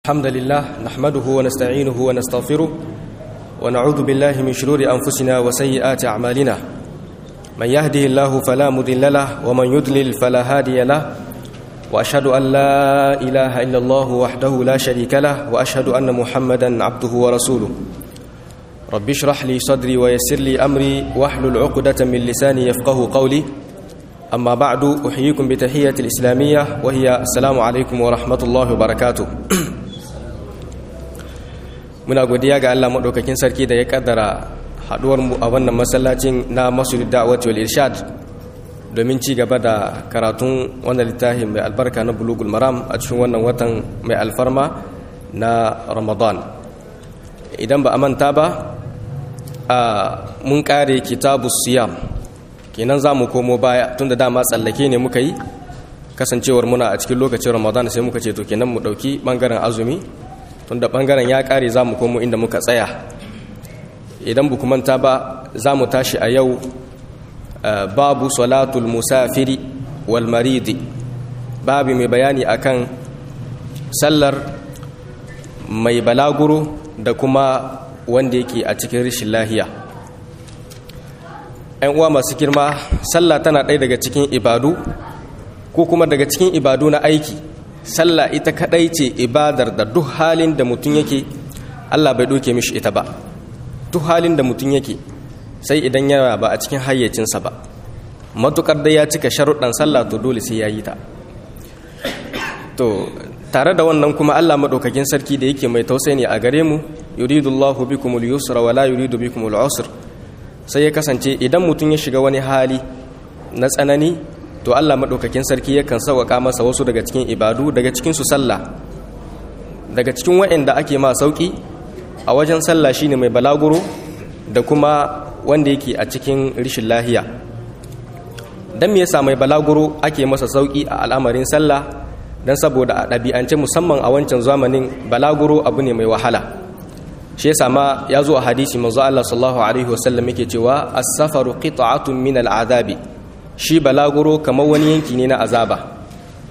الحمد لله نحمده ونستعينه ونستغفره ونعوذ بالله من شرور أنفسنا وسيئات أعمالنا من يهده الله فلا مضل له ومن يضلل فلا هادي له وأشهد أن لا إله إلا الله وحده لا شريك له وأشهد أن محمدا عبده ورسوله رب اشرح لي صدري ويسر لي أمري واحلل عقدة من لساني يفقه قولي أما بعد أحييكم بتحية الإسلامية وهي السلام عليكم ورحمة الله وبركاته muna godiya ga Allah maɗaukakin sarki da ya kaddara haɗuwarmu a wannan masallacin na masjid da'awati wal irshad domin ci gaba da karatun wannan littafin mai albarka na bulugul maram a cikin wannan watan mai alfarma na ramadan idan ba a manta ba a mun kare kitabu siyam kenan za mu komo baya tun da dama tsallake ne muka yi kasancewar muna a cikin lokacin ramadan sai muka ce to kenan mu ɗauki ɓangaren azumi tunda bangaren ya kare za mu komo inda muka tsaya idan bu manta ba za mu tashi a yau babu salatul musafiri wal maridi babu mai bayani akan sallar mai balaguro da kuma wanda yake a cikin rishin lahiya ‘yan uwa masu girma sallah tana ɗaya daga cikin ibadu ko kuma daga cikin ibadu na aiki sallah ita kadai ce ibadar da duk halin da mutum yake Allah bai doke mishi ita ba duk halin da mutum yake sai idan yana ba a cikin hayyacinsa ba matukar da ya cika sharuɗan sallah to dole sai ya yi ta to tare da wannan kuma Allah madaukakin sarki da yake mai tausayi ne a gare mu yuridullahu bikumul yusra wala yuridu bikumul usr sai ya kasance idan mutum ya shiga wani hali na tsanani to Allah maɗaukakin sarki yakan sauƙaƙa masa wasu daga cikin ibadu daga cikin su sallah daga cikin waɗanda ake ma sauƙi a wajen sallah shine mai balaguro da kuma wanda yake a cikin rishin lahiya dan me yasa mai balaguro ake masa sauƙi a al'amarin sallah dan saboda a ɗabi'ance musamman a wancan zamanin balaguro abu ne mai wahala shi yasa ma ya zo a hadisi manzo Allah sallallahu alaihi wasallam yake cewa as-safaru qit'atun min al-azabi shi balaguro kamar wani yanki ne na azaba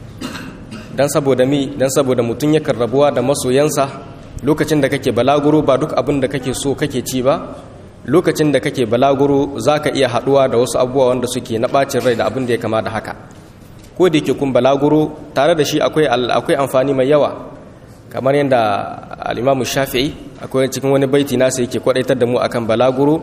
don saboda mi don saboda mutum yakan rabuwa da masoyansa lokacin da kake balaguro ba duk abin da kake so kake ci ba lokacin da kake balaguro za ka iya haɗuwa da wasu abubuwa wanda suke na ɓacin rai da abin da ya kama da haka ko da yake kun balaguro tare da shi akwai amfani mai yawa kamar yadda al'imamu shafi'i akwai cikin wani baiti nasa yake kwaɗaitar da mu akan balaguro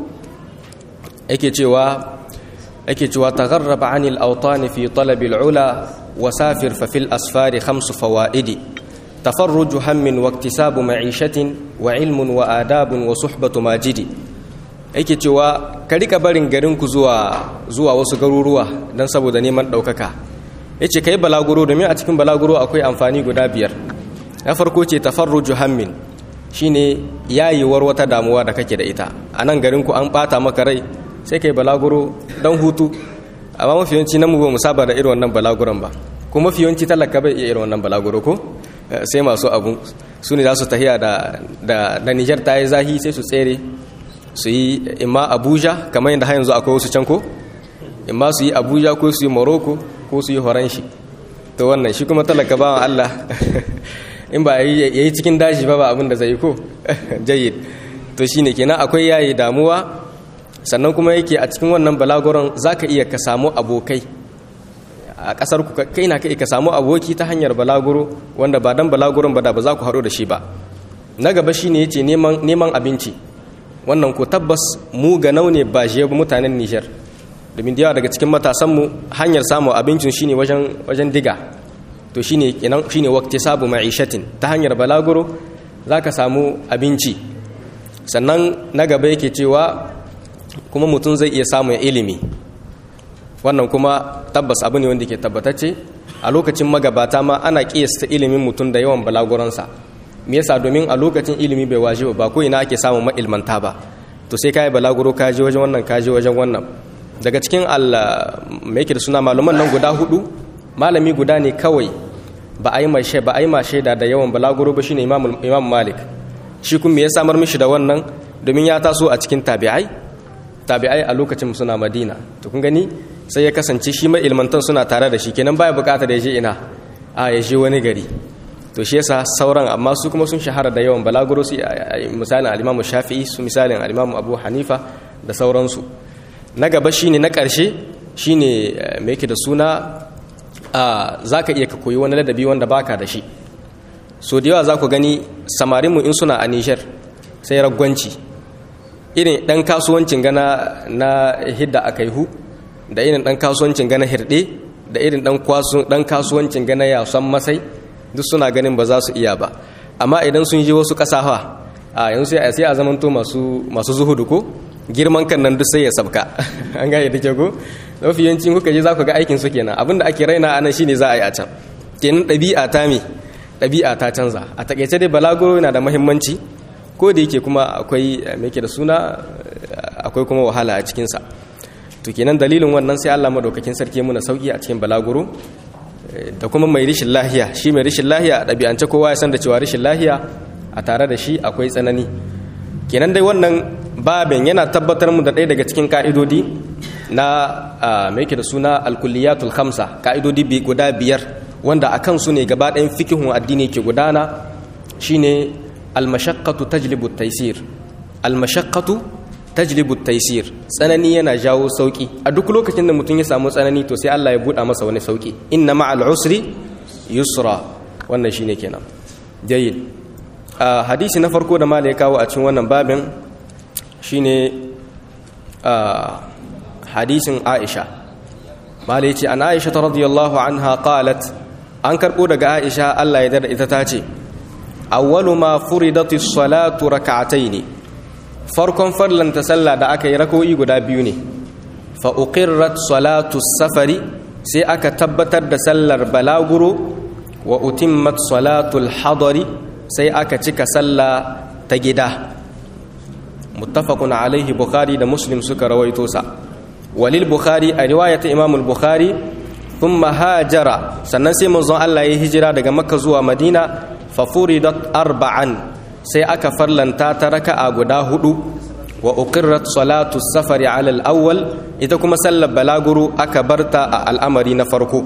yake cewa yake cewa tagharraba anil awtan fi talab al ula wasafir fa fil asfar khams fawaidi tafarruj hammin wa iktisabu ma'ishatin wa ilmun wa adabun wa suhbatu majidi yake cewa ka rika barin garin ku zuwa zuwa wasu garuruwa dan saboda neman daukaka yace kai balaguro domin a cikin balaguro akwai amfani guda biyar na farko ce tafarruj hammin shine yayewar wata damuwa da kake da ita a nan garin ku an bata maka rai sai kai balaguro don hutu amma mafi yawanci nan mu ba mu saba da irin wannan balaguron ba ko mafi yawanci talaka bai iya irin wannan balaguro ko sai masu abu su ne za su tahiya da da da Niger ta yi zahi sai su tsere su yi imma Abuja kamar yadda har yanzu akwai wasu can ko imma su yi Abuja ko su yi Morocco ko su yi Horanshi to wannan shi kuma talaka ba Allah in ba yayi cikin daji ba ba abin da zai yi ko jayyid to shine kenan akwai yayi damuwa sannan kuma yake a cikin wannan balagoron za ka iya ka samu abokai a ƙasar ku kai na ka samu aboki ta hanyar balagoro wanda ba dan balagoron ba da ba za ku haɗu da shi ba na gaba shi ne ya ce neman abinci wannan ko tabbas mu ga ne ba shi mutanen nijar domin da yawa daga cikin matasanmu hanyar samun abincin shine wajen wajen diga to shine kenan shine waqti sabu ma'ishatin ta hanyar balagoro za ka samu abinci sannan na gaba yake cewa kuma mutum zai iya samun ilimi wannan kuma tabbas abu ne wanda ke tabbatacce a lokacin magabata ma ana kiyasta ilimin mutum da yawan balaguransa me yasa domin a lokacin ilimi bai waje ba ko ina ake samun ma'ilmanta ba to sai kai balaguro ka je wajen wannan ka je wajen wannan daga cikin Allah mai yake da suna malaman nan guda hudu malami guda ne kawai ba a yi mai ba a yi ma shaida da yawan balaguro ba shine imam imam malik shi kuma ya samar mishi da wannan domin ya taso a cikin tabi'ai tabi'ai a lokacin suna madina to kun gani sai ya kasance shi mai ilmantan suna tare da shi kenan baya bukatar ya je ina a ya je wani gari to shi yasa sauran amma su kuma sun shahara da yawan balaguro su misalin al-Imam Shafi'i su misalin al-Imam Abu Hanifa da sauransu na gaba shine na ƙarshe shine me yake da suna zaka iya ka koyi wani ladabi wanda baka da shi so da yawa za ku gani samarinmu in suna a Niger sai ragwanci irin ɗan kasuwancin gana na hidda a kaihu da irin ɗan kasuwancin gana hirɗe da irin ɗan kasuwancin gana yasan masai duk suna ganin ba za su iya ba amma idan sun je wasu ƙasafa a yanzu sai a zamanto masu zuhudu ko girman kan nan duk sai ya sabka an gane da ke ko mafi yancin kuka je za ku ga aikin su kenan abinda ake raina anan shine za a yi a can kenan ɗabi'a ta me ɗabi'a ta canza a takaice dai balaguro yana da muhimmanci ko da yake kuma akwai me da suna akwai kuma wahala a cikinsa to kenan dalilin wannan sai Allah madaukakin sarki muna sauki a cikin balaguro da kuma mai rishin lahiya shi mai rishin lahiya a ɗabi'ance kowa ya san da cewa rishin lahiya a tare da shi akwai tsanani kenan dai wannan babin yana tabbatar mu da ɗaya daga cikin ka'idodi na mai da suna alkulliyatul khamsa ka'idodi guda biyar wanda a kansu ne gaba ɗayan fikihun addini ke gudana shine almashaqqatu tajlibu taysir almashaqqatu tajlibu taysir tsanani yana jawo sauki a duk lokacin da mutum ya samu tsanani to sai Allah ya buɗa masa wani sauki inna ma'al usri yusra wannan shine kenan jayyid hadisi na farko da mala ya kawo a cikin wannan babin shine hadisin Aisha mala yace an Aisha radiyallahu anha qalat an karbo daga Aisha Allah ya dada ita tace awwalu ma furidatis salatu rak'atayn farkon farlanta sallah da aka yi rakoyi guda biyu ne fa uqirrat salatu safari sai aka tabbatar da sallar balaguro wa utimmat salatul hadari sai aka cika sallah ta gida muttafaqun alaihi bukhari da muslim suka rawaito sa walil bukhari a riwayat imam al-bukhari thumma hajara sannan sai manzon Allah ya hijira daga makka zuwa madina fa furidat arba'an sai aka farlanta ta raka'a guda hudu wa uqirrat salatu safari ala al-awwal ita kuma sallar balaguro aka barta a al'amari na farko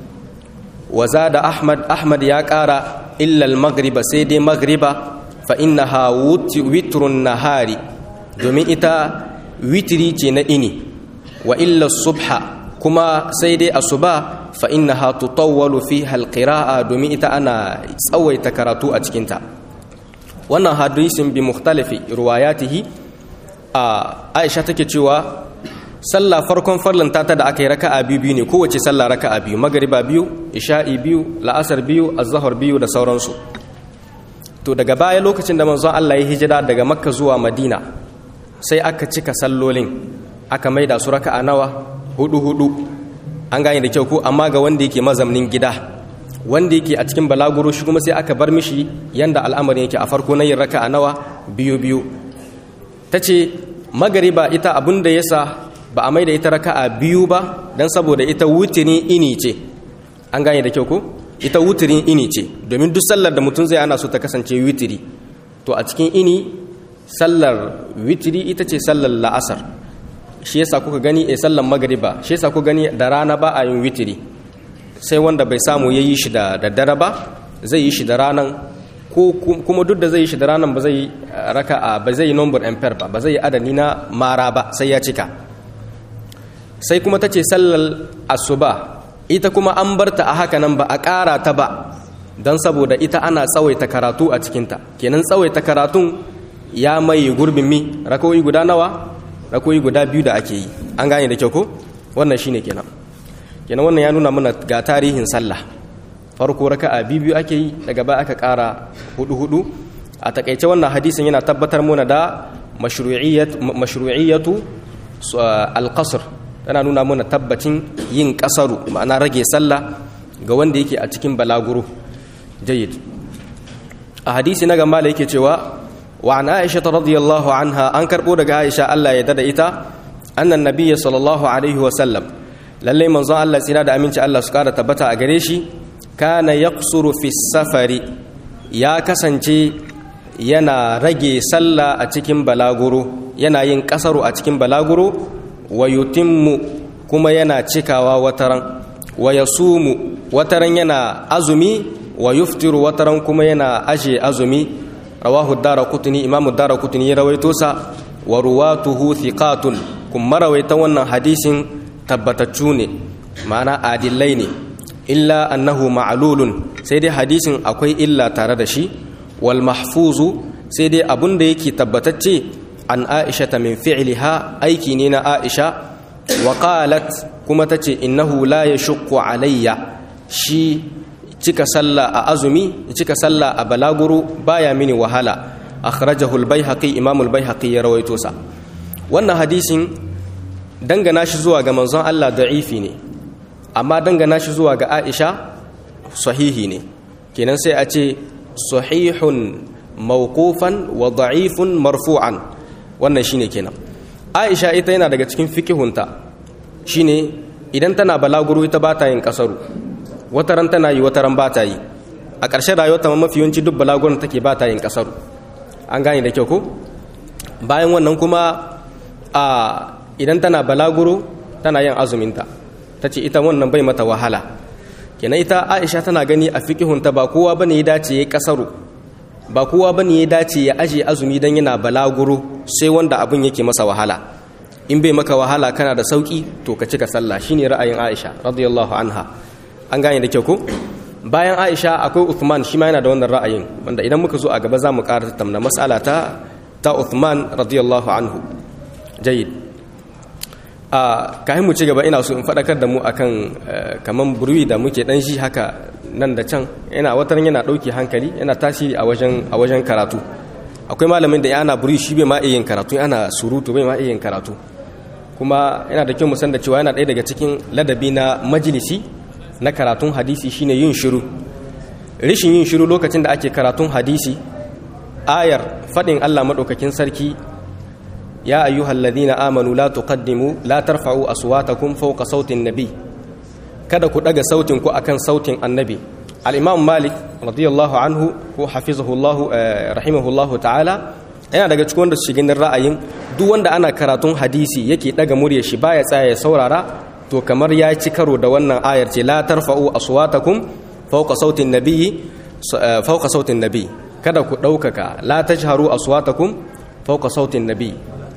wa zada ahmad ahmad ya kara illa al-maghriba sai dai maghriba fa innaha witrun nahari domin ita witri ce na ini wa illa subha kuma sai dai asuba fa innaha tutawwalu fiha al-qira'a domin ita ana tsawaita karatu a cikinta wannan hadisin bi mukhtalifi ruwayatihi a Aisha take cewa sallah farkon farlanta ta da aka yi raka'a biyu biyu ne kowace sallah raka'a biyu magariba biyu isha'i biyu la'asar biyu azhar biyu da sauransu to daga baya lokacin da manzon Allah ya hijira daga makka zuwa madina sai aka cika sallolin aka maida su raka'a nawa hudu hudu an gane da kyau ko amma ga wanda yake mazamnin gida wanda yake a cikin balaguro shi kuma sai aka bar mishi yanda al'amarin yake a farko na yin raka'a nawa biyu biyu tace magariba ita abun da yasa ba a maida ita raka'a biyu ba dan saboda ita wutirin ini ce an gane da kyau ko ita wutirin ini ce domin duk sallar da mutum zai ana so ta kasance witiri to a cikin ini sallar witiri ita ce sallar la'asar shi yasa kuka gani a sallar magariba shi yasa kuka gani da rana ba a yin witiri sai wanda bai samu ya yi shi da daddare ba zai yi shi da ranan ko kuma duk da zai yi shi da ranan ba zai raka a ba zai yi number ampere ba ba zai yi adani na mara ba sai ya cika sai kuma ta ce sallar asuba ita kuma an barta a haka nan ba a ƙara ta ba don saboda ita ana tsawaita karatu a cikinta kenan tsawaita karatun ya mai gurbin mi rakoyi guda nawa rakoyi guda biyu da ake yi an gane da kyau ko wannan shine kenan kenan wannan ya nuna mana ga tarihin sallah farko raka'a biyu ake yi daga baya aka ƙara hudu hudu a takaice wannan hadisin yana tabbatar mana da mashru'iyyatu alqasr tana nuna mana tabbacin yin kasaru ma'ana rage sallah ga wanda yake a cikin balaguro jayyid a hadisi na gama da yake cewa wa an aisha radiyallahu anha an karbo daga aisha Allah ya dada ita annan nabiyyi sallallahu alaihi wa sallam lalle manzon Allah tsira da aminci Allah su kara tabbata a gare shi kana yaqsuru fi safari ya kasance yana rage sallah a cikin balaguro yana yin kasaru a cikin balaguro wa yutimmu kuma yana cikawa wataran wa yasumu wataran yana azumi wa yuftiru wataran kuma yana aje azumi rawahu daraqutni imamu daraqutni ya rawaito sa wa ruwatuhu thiqatun kuma rawaita wannan hadisin tabbataccu ne ma'ana adillai ne illa annahu ma'lulun sai dai hadisin akwai illa tare da shi wal mahfuzu sai dai abun da yake tabbatacce an aisha ta min fi'liha aiki ne na aisha wa qalat kuma tace innahu la yashqu alayya shi cika sallah a azumi cika sallah a balaguro baya mini wahala akhrajahu al-baihaqi imam al-baihaqi ya rawaito sa wannan hadisin dangana shi zuwa ga manzon Allah da'ifi ne amma dangana shi zuwa ga Aisha sahihi ne kenan sai a ce sahihun mawqufan wa da'ifun marfu'an wannan shine kenan Aisha ita yana daga cikin fikihunta shine idan tana balaguro ita ba ta yin kasaru wataran tana yi wataran ba ta yi a ƙarshen rayuwarta ma mafi yawanci duk balagurin take ba ta yin kasaru an gane da kyau ko bayan wannan kuma a idan tana balaguro tana yin azuminta ta ce ita wannan bai mata wahala kenan ita aisha tana gani a fikihunta ba kowa ba ne ya dace ya kasaru ba kowa ba ne ya dace ya aje azumi don yana balaguro sai wanda abin yake masa wahala in bai maka wahala kana da sauki to ka cika sallah shine ra'ayin aisha radiyallahu anha an gane da kyau ko bayan aisha akwai uthman shi ma yana da wannan ra'ayin wanda idan muka zo a gaba za mu ƙara tattauna mas'ala ta ta uthman radiyallahu anhu jayyid a kayan mu ci gaba ina so in faɗakar da mu akan kaman burwi da muke dan shi haka nan da can yana watan yana ɗauki hankali yana tasiri a wajen a wajen karatu akwai malamin da yana burwi shi bai ma iya yin karatu yana surutu bai ma iya yin karatu kuma yana da kyau mu san da cewa yana ɗaya daga cikin ladabi na majalisi na karatun hadisi shine yin shiru rishin yin shiru lokacin da ake karatun hadisi ayar faɗin Allah maɗaukakin sarki ya ayyuhal ladina amanu la tuqaddimu la tarfa'u aswatakum fawqa sautin nabi kada ku daga sautin ku akan sautin annabi al-imam malik radiyallahu anhu ko hafizahullahu rahimahullahu ta'ala yana daga cikin wanda su shigin ra'ayin duk wanda ana karatun hadisi yake daga murya shi baya tsaya ya saurara to kamar ya ci karo da wannan ayar ce la tarfa'u aswatakum fawqa sautin nabiyyi fawqa sautin nabi kada ku daukaka la tajharu aswatakum fawqa sautin nabi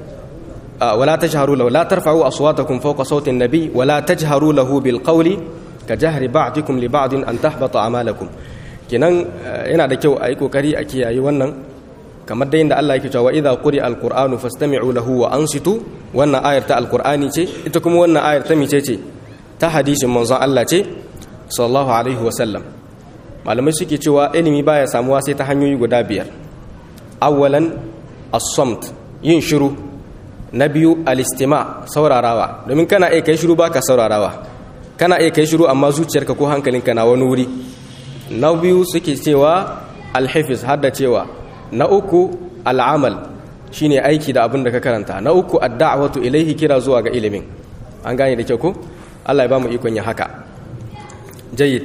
wala tajharu lahu la tarfa'u aswatakum fawqa sautin nabi wala tajharu lahu bil qawli ka jahri ba'dikum li ba'din an tahbata a'malakum kenan yana da kyau a yi kokari a kiyaye wannan kamar da inda Allah yake cewa idza quri alqur'anu fastami'u lahu wa ansitu wannan ayar ta alqur'ani ce ita kuma wannan ayar ta mice ce ta hadisin manzon Allah ce sallallahu alaihi wa sallam malamai suke cewa ilimi baya samuwa sai ta hanyoyi guda biyar awwalan as-samt yin shiru na biyu al-istima saurarawa domin kana iya kai shiru baka saurarawa kana iya kai shiru amma zuciyarka ko hankalinka na wani wuri na biyu suke cewa al-hifiz hadda cewa na uku al'amal shine aiki da abin da ka karanta na uku adda'watu ilaihi kira zuwa ga ilimin an gane da kyau ko Allah ya bamu ikon ya haka jayyid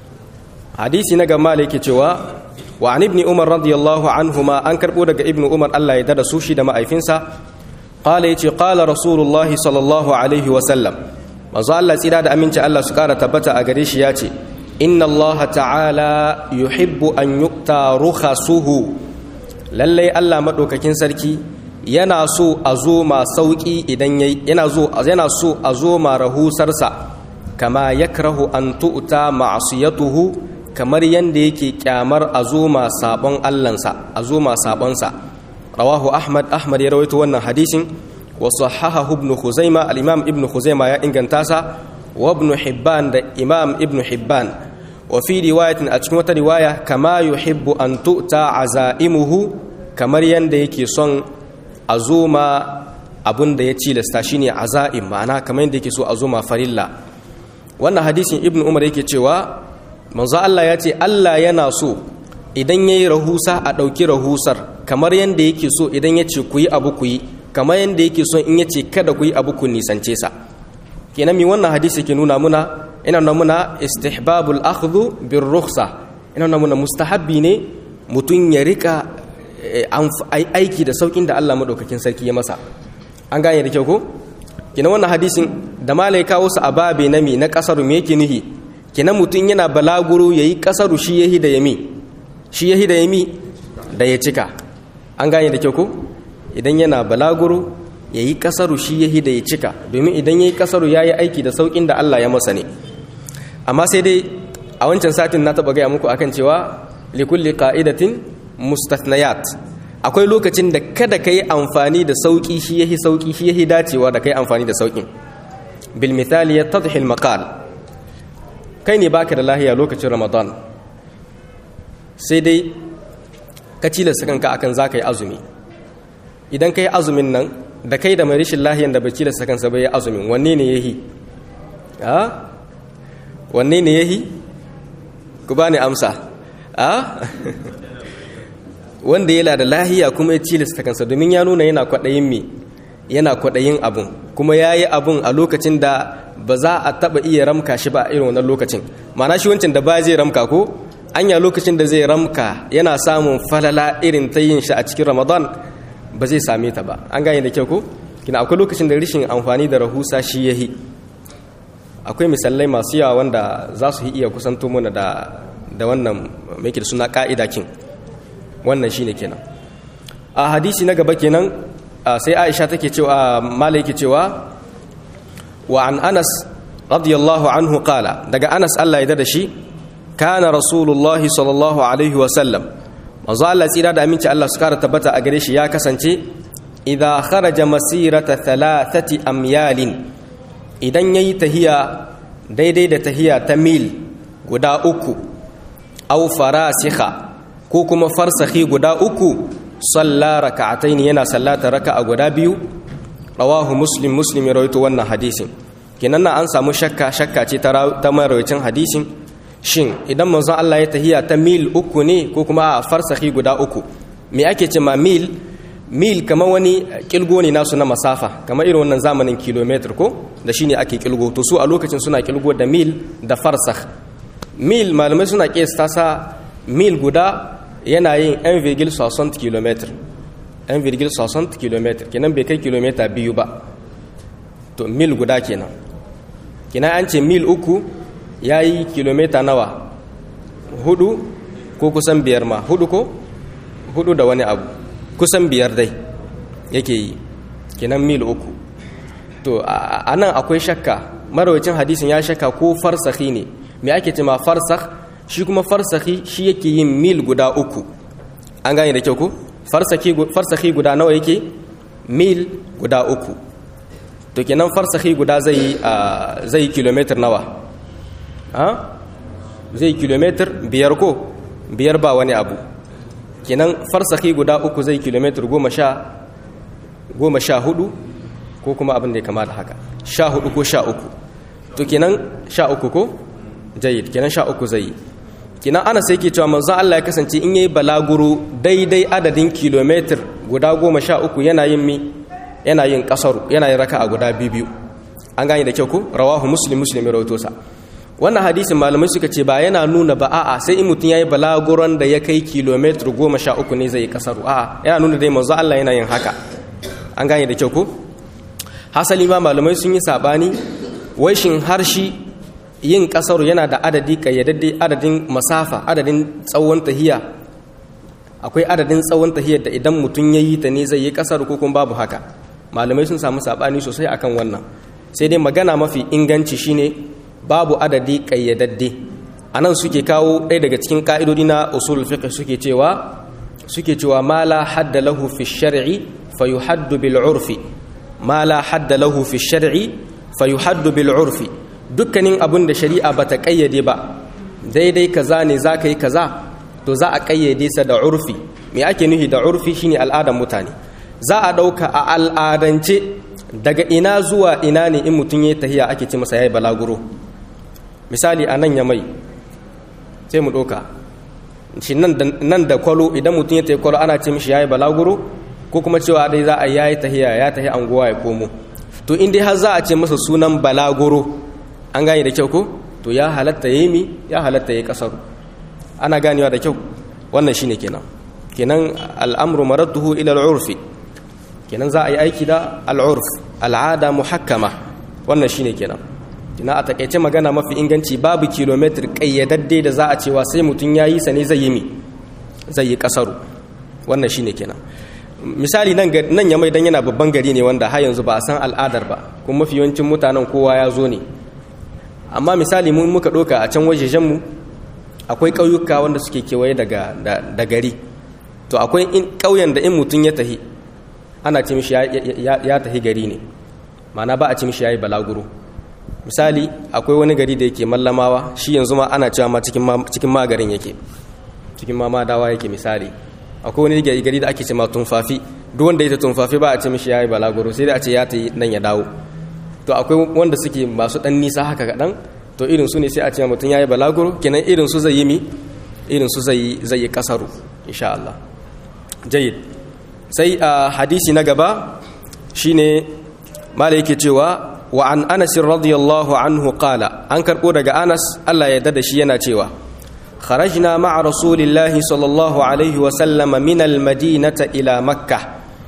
hadisi na gama yake cewa wa an ibni umar radiyallahu anhuma an karbo daga ibnu umar Allah ya dada su shi da ma'aifinsa qala yace qala rasulullahi sallallahu alaihi wa sallam manzo Allah tsira da aminci Allah su kara tabbata a gare shi yace inna Allah ta'ala yuhibbu an yukta rukhasuhu lallai Allah maɗaukakin sarki yana so a zo ma sauƙi idan yana yana so a zo ma rahusarsa kama yakrahu an tu'ta ma'siyatuhu kamar yanda yake kyamar a zo ma sabon Allahnsa a zo ma sabonsa rawahu Ahmad Ahmad ya rawaito wannan hadisin wa sahahahu ibn Khuzaimah al-Imam ibn Khuzaimah ya inganta sa wa ibn Hibban da Imam ibn Hibban wa fi riwayatin a cikin wata riwaya kama yuhibbu an tu'ta azaimuhu kamar yanda yake son a zoma abun da ya cilasta shine azaim ma'ana kamar yanda yake so a zoma farilla wannan hadisin ibnu umar yake cewa manzo Allah ya ce Allah yana so idan yayi rahusa a dauki rahusar kamar yanda yake so idan ya ce ku yi abu ku yi kamar yanda yake so in ya ce kada ku yi abu ku nisance sa kenan mi wannan hadisi ke nuna muna ina nuna muna istihbabul akhdhu bir rukhsa ina nuna muna mustahabbi ne mutum ya rika aiki da saukin da Allah madaukakin sarki ya masa an gane da kyau ko kina wannan hadisin da malai kawo su a babe na mi na kasar me yake nihi kenan mutum yana balaguro yayi kasaru shi yahi da yami shi yahi da yami da ya cika an gane da kyau ko idan yana balaguro yayi kasaru shi yahi da ya cika domin idan yayi kasaru yayi aiki da saukin da Allah ya masa ne amma sai dai a wancan satin na taba gaya muku akan cewa likulli qa'idatin mustathniyat akwai lokacin da kada ka yi amfani da sauki shi yahi sauki shi yahi dacewa da kai amfani da saukin bil misali yattadhi al maqal kai ne baka da lahiya lokacin ramadan sai dai ka cilasta kanka akan zaka yi azumi idan kai azumin nan da kai da mai rashin lahiyan da bai cilasta kansa bai azumin wanne ne yahi a wanne ne yahi ku bani amsa a wanda yana da lahiya kuma ya cilasta kansa domin ya nuna yana kwaɗayin me yana kwaɗayin abun kuma ya yi abun a lokacin da ba za a taɓa iya ramka shi ba a irin wannan lokacin mana shi wancan da ba zai ramka ko anya lokacin da zai ramka yana samun falala irin ta yin shi a cikin ramadan ba zai same ta ba an gane da kyau ko kina akwai lokacin da rishin amfani da rahusa shi yahi akwai misalai masu yawa wanda za su iya kusanto mana da da wannan mai da suna ka'ida kin wannan shine kenan a hadisi na gaba kenan sai Aisha take cewa malai yake cewa wa an Anas radiyallahu anhu qala daga Anas Allah ya da shi kana rasulullahi sallallahu alaihi wa sallam manzo Allah tsira da aminci Allah su kara tabbata a gare shi ya kasance idza kharaja masirata thalathati amyalin idan yayi tahiya daidai da tahiya ta mil guda uku aw farasikha ko kuma farsahi guda uku salla raka'atayn yana sallata raka'a guda biyu rawahu muslim muslim ya rawaito wannan hadisin kenan na an samu shakka shakka ce ta marawacin hadisin shin idan manzon Allah ya tahiya ta mil uku ne ko kuma a farsahi guda uku me ake ce ma mil mil kamar wani kilgo ne nasu na masafa kamar irin wannan zamanin kilometer ko da shine ake kilgo to su a lokacin suna kilgo da mil da farsakh mil malamai suna kiyasta sa mil guda yana yin 1,60 km 1,60 km kenan bai kai kilomita biyu ba to mil guda kenan kenan an ce mil uku ya yi kilomita nawa hudu ko kusan biyar ma hudu ko hudu da wani abu kusan biyar dai yake yi kenan mil uku to a nan akwai shakka marawacin hadisin ya shakka ko farsahi ne me ake ce ma farsakh shi kuma farsahi shi yake yin mil guda uku an gane da kyau ko farsahi guda nawa yake mil guda uku to kenan farsahi guda zai zai kilometer nawa ha zai kilometer biyar ko biyar ba wani abu kenan farsahi guda uku zai kilometer goma sha goma sha hudu ko kuma abin da ya kama da haka sha hudu ko sha uku to kenan sha uku ko jayid kenan sha uku zai yi kenan ana sai ke cewa manzon Allah ya kasance in yayi balaguro daidai adadin kilometer guda goma sha uku yana yin mi yana yin kasaru yana yin raka'a guda biyu an gane da kyau ko rawahu muslim muslim ya rawaito sa wannan hadisin malamai suka ce ba yana nuna ba a'a sai in mutum yayi balaguron da ya kai kilometer goma sha uku ne zai yi kasaru a'a yana nuna dai manzon Allah yana yin haka an gane da kyau ko hasali ma malamai sun yi sabani wai shin har shi yin kasaru yana da adadi kayyadadde adadin masafa adadin tsawon tahiya akwai adadin tsawon tahiyar da idan mutum ya yi ta ne zai yi kasaru ko kuma babu haka malamai sun samu sabani sosai akan wannan sai dai magana mafi inganci shine babu adadi kayyadadde anan suke kawo ɗaya daga cikin ka'idodi na usul fiqh suke cewa suke cewa ma la hadda lahu fi shar'i fa yuhaddu bil urfi ma la hadda lahu fi shar'i fa yuhaddu bil urfi dukkanin abin da shari'a bata kayyade ba daidai kaza ne za ka yi kaza to za a kayyade sa da urfi me ake nufi da urfi shine al'adan mutane za a ɗauka a al'adance daga ina zuwa ina ne in mutum ya tahiya ake ce masa yayi balaguro misali a nan ya mai sai mu ɗauka shi nan da kwalo idan mutum ya tahi kwalo ana ce mishi yayi balaguro ko kuma cewa dai za a yayi tahiya ya tahi anguwa ya komo to in dai har za a ce masa sunan balaguro an gane da kyau ko to ya halatta yayi mi ya halatta yayi kasaru ana ganewa da kyau wannan shine kenan kenan al'amru maradduhu ila al'urfi kenan za a yi aiki da al'urf al'ada muhakkama wannan shine kenan kina a takaice magana mafi inganci babu kilomitar kayyadadde da za a cewa sai mutum ya yi sa ne zai yi mi zai yi kasaru wannan shine kenan misali nan nan ya mai dan yana babban gari ne wanda har yanzu ba a san al'adar ba kuma mafi yawancin mutanen kowa ya zo ne amma misali mun muka ɗauka a can wajejen mu akwai ƙauyuka wanda suke kewaye daga da gari to akwai ƙauyen da in mutum ya tahi ana ce mishi ya tahi gari ne mana ba a ce mishi ya yi balaguro misali akwai wani gari da yake mallamawa shi yanzu ma ana cewa ma cikin magarin yake cikin ma madawa yake misali akwai wani gari da ake ce ma tumfafi duk wanda ya ta tumfafi ba a ce mishi ya yi balaguro sai dai a ce ya ta yi nan ya dawo to akwai wanda suke masu ɗan nisa haka kaɗan to irin su ne sai a ce mutum ya yi balaguro kenan irin su zai yi mi irin su zai yi kasaru insha Allah jayid sai a hadisi na gaba shine mala yake cewa wa an anas radiyallahu anhu qala an karbo daga anas Allah ya yarda da shi yana cewa kharajna ma'a rasulillahi sallallahu alaihi wa sallama min al-madinata ila makkah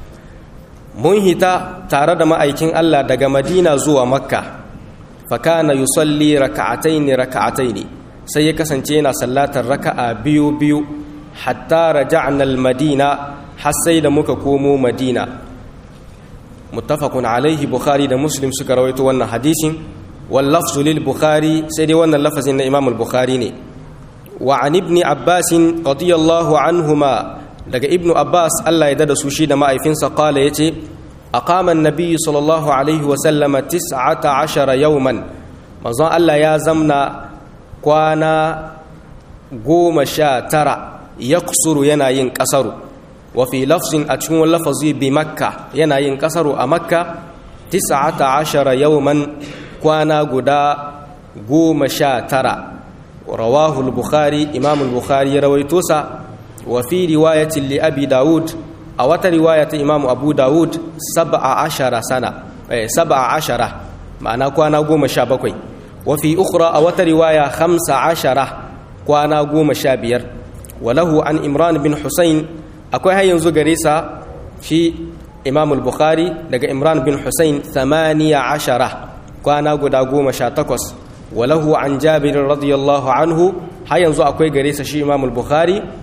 mun hita tare da ma'aikin Allah daga madina zuwa makka fakana yusalli raka'ataini raka'ataini sai ya kasance yana sallatar raka'a biyu biyu hatta raja'na al-madina har sai da muka komo madina muttafaqun alaihi bukhari da muslim suka rawaito wannan hadisin wal lafzu lil bukhari sai dai wannan lafazin na imam al-bukhari ne wa an ibn abbas radiyallahu anhuma daga ibnu abbas Allah ya dada su shi da ma'aifinsa qala yace aqama an-nabiy sallallahu alaihi wa sallama 19 yawman manzon Allah ya zamna kwana goma sha tara yaqsuru yana yin kasaru wa fi lafzin a cikin lafazi bi makka yana yin kasaru a makka 19 yawman kwana guda goma sha tara rawahu al-bukhari imam al-bukhari ya rawaito sa وفي رواية لأبي داود أو رواية إمام أبو داود سبع عشر سنة سبع عشرة معنى كوانا قوم شابكوي وفي أخرى أو رواية خمس عشرة كوانا قوم شابير وله عن إمران بن حسين أكوي هاي ينزو قريسة في إمام البخاري لقى إمران بن حسين ثمانية عشرة كوانا قدا قوم شاتكوس وله عن جابر رضي الله عنه هاي ينزو أكوي قريسة شي إمام البخاري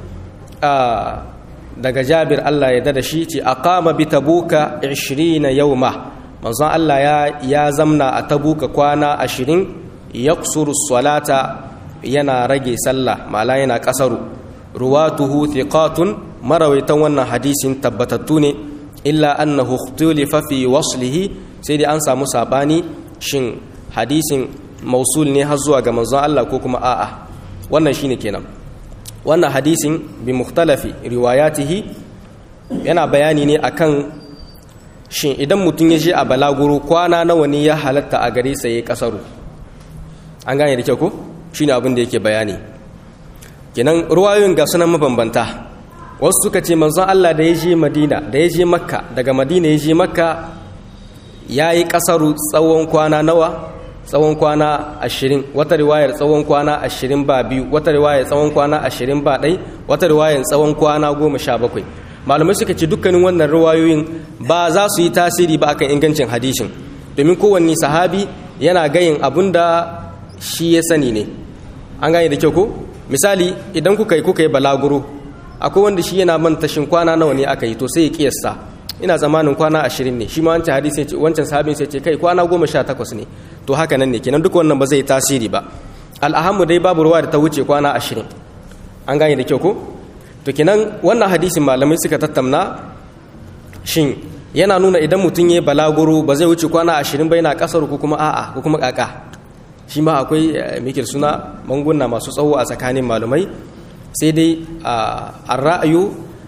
daga jabir Allah ya dada shi ce aqama bi tabuka 20 yawma manzon Allah ya ya zamna a tabuka kwana 20 yaksuru salata yana rage sallah mala yana kasaru ruwatuhu thiqatun marawaitan wannan hadisin tabbatattu ne illa annahu ikhtulifa fi waslihi sai dai an samu sabani shin hadisin mausul ne har zuwa ga manzon Allah ko kuma a'a wannan shine kenan wannan hadisin bi mukhtalafi riwayatihi yana bayani ne akan shin idan mutum ya je a balaguro kwana nawa ne ya halatta a gare sa yayi kasaru an gane da kyau ko shine abin da yake bayani kenan ruwayoyin ga sunan mabambanta wasu suka ce manzon Allah da ya je Madina da ya je Makka daga Madina ya je Makka yayi kasaru tsawon kwana nawa tsawon kwana ashirin wata riwayar tsawon kwana ashirin ba biyu wata riwayar tsawon kwana ashirin ba ɗai wata riwayar tsawon kwana goma sha bakwai malamai suka ce dukkanin wannan riwayoyin ba za su yi tasiri ba akan ingancin hadishin domin kowanne sahabi yana gayin abun da shi ya sani ne an gane da kyau ko misali idan kuka yi kuka yi balaguro akwai wanda shi yana manta shin kwana nawa ne aka yi to sai ya kiyasta ina zamanin kwana ashirin ne shi ma wancan hadisi wancan sahabin sai ce kai kwana goma sha takwas ne to haka nan ne kenan duk wannan ba zai tasiri ba al'ahamu dai babu ruwa da ta wuce kwana ashirin an gane da kyau ko to kenan wannan hadisin malamai suka tattauna shin yana nuna idan mutum ya balaguro ba zai wuce kwana ashirin ba yana kasar ko kuma a'a ko kuma kaka shi ma akwai mikir suna manguna masu tsawo a tsakanin malamai sai dai a ra'ayu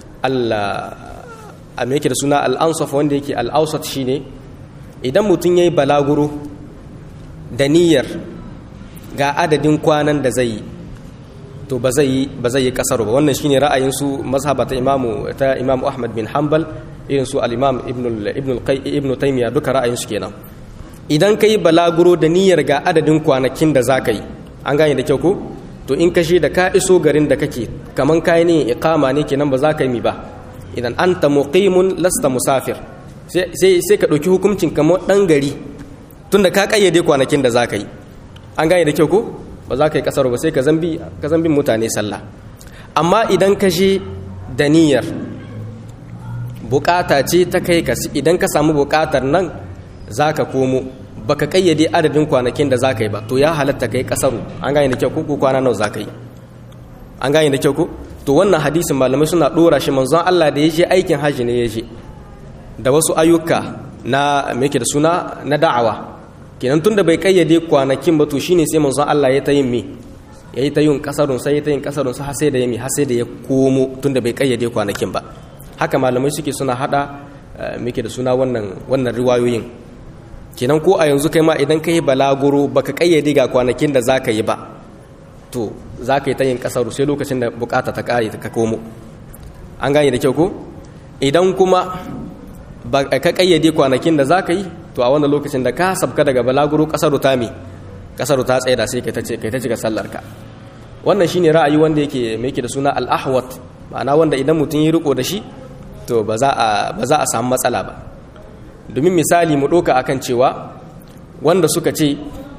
a mikir suna al'ansaf wanda yake al'ausat shine idan mutum ya yi balaguro da niyyar ga adadin kwanan da zai yi to ba zai yi kasar ba wannan shine ra'ayin su mazhaba ta imamu ta imamu ahmad bin hanbal irin su al-imam ibn ibn taymiya duka ra'ayin su kenan idan kai balaguro da niyyar ga adadin kwanakin da zaka yi an gane da kyau ko to in kashe da ka iso garin da kake kaman kai ne iqama ne kenan ba za ka yi mi ba idan anta muqimun lasta musafir sai sai ka dauki hukuncin kamar dan gari tunda ka kayyade kwanakin da za ka yi an gane da kyau ko ba za ka yi kasaru ba sai ka zambi ka zambin mutane sallah amma idan ka je da niyyar bukata ce ta kai ka idan ka samu bukatar nan za ka komo baka kayyade adadin kwanakin da za ka yi ba to ya halatta ka yi kasaru an gane da kyau ko kwana nawa za ka yi an gane da kyau ko to wannan hadisin malamai suna dora shi manzon Allah da ya je aikin haji ne ya je da wasu ayyuka na me da suna na da'awa kenan tunda bai kayyade kwanakin ba to shine sai manzon Allah ya ta yin me yayi ta yin kasarun sai ya ta yin kasarun sai har sai da yami har sai da ya komo tunda bai kayyade kwanakin ba haka malamai suke suna hada muke da suna wannan wannan riwayoyin kenan ko a yanzu kai ma idan ka yi balaguro baka kayyade ga kwanakin da zaka yi ba to zaka yi ta yin kasaru sai lokacin da bukata ta kare ka komo an gane da kyau ko idan kuma ba ka kayyade kwanakin da zaka yi to a wannan lokacin da ka sabka daga balaguro kasaru ta me kasaru ta tsaye da sai kai ta ce kai ta cika sallar ka wannan shine ra'ayi wanda yake me yake da suna al-ahwat ma'ana wanda idan mutum ya riko da shi to ba za a samu matsala ba domin misali mu ɗoka akan cewa wanda suka ce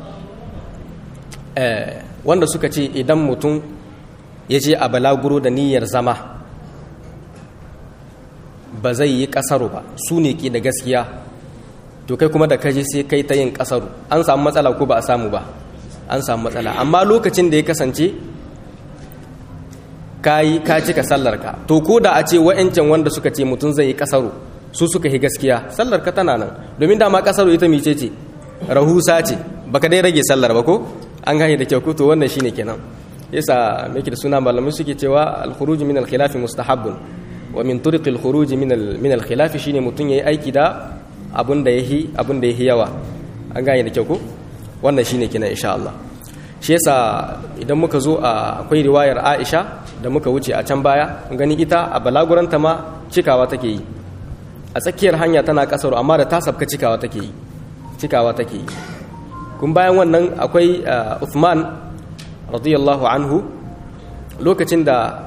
wanda suka ce idan mutum ya je a balaguro da niyyar zama ba zai yi ƙasaru ba su ne ke da gaskiya to kai kuma da kaje sai kai ta yin ƙasaru an samu matsala ko ba a samu ba an samu matsala amma lokacin da ya kasance kayi ka cika sallarka to ko da a ce wa'ancan wanda suka ce mutum zai yi kasaru su suka yi gaskiya sallarka tana nan domin dama kasaru ita mice ce rahusa ce baka dai rage sallar ba ko an gane da kyau ko to wannan shine kenan yasa meke da suna malamai suke cewa al-khuruj min al-khilaf mustahabbun wa min turuq al-khuruj min min al-khilaf shine mutum yayi aiki da abun da yahi abun da yahi yawa an gane da kyau ko wannan shine kenan insha Allah shi yasa idan muka zo a akwai riwayar Aisha da muka wuce a can baya gani ita a balaguranta ma cikawa take yi a tsakiyar hanya tana kasar amma da ta sabka cikawa take yi cikawa take yi kun bayan wannan akwai Uthman radiyallahu anhu lokacin da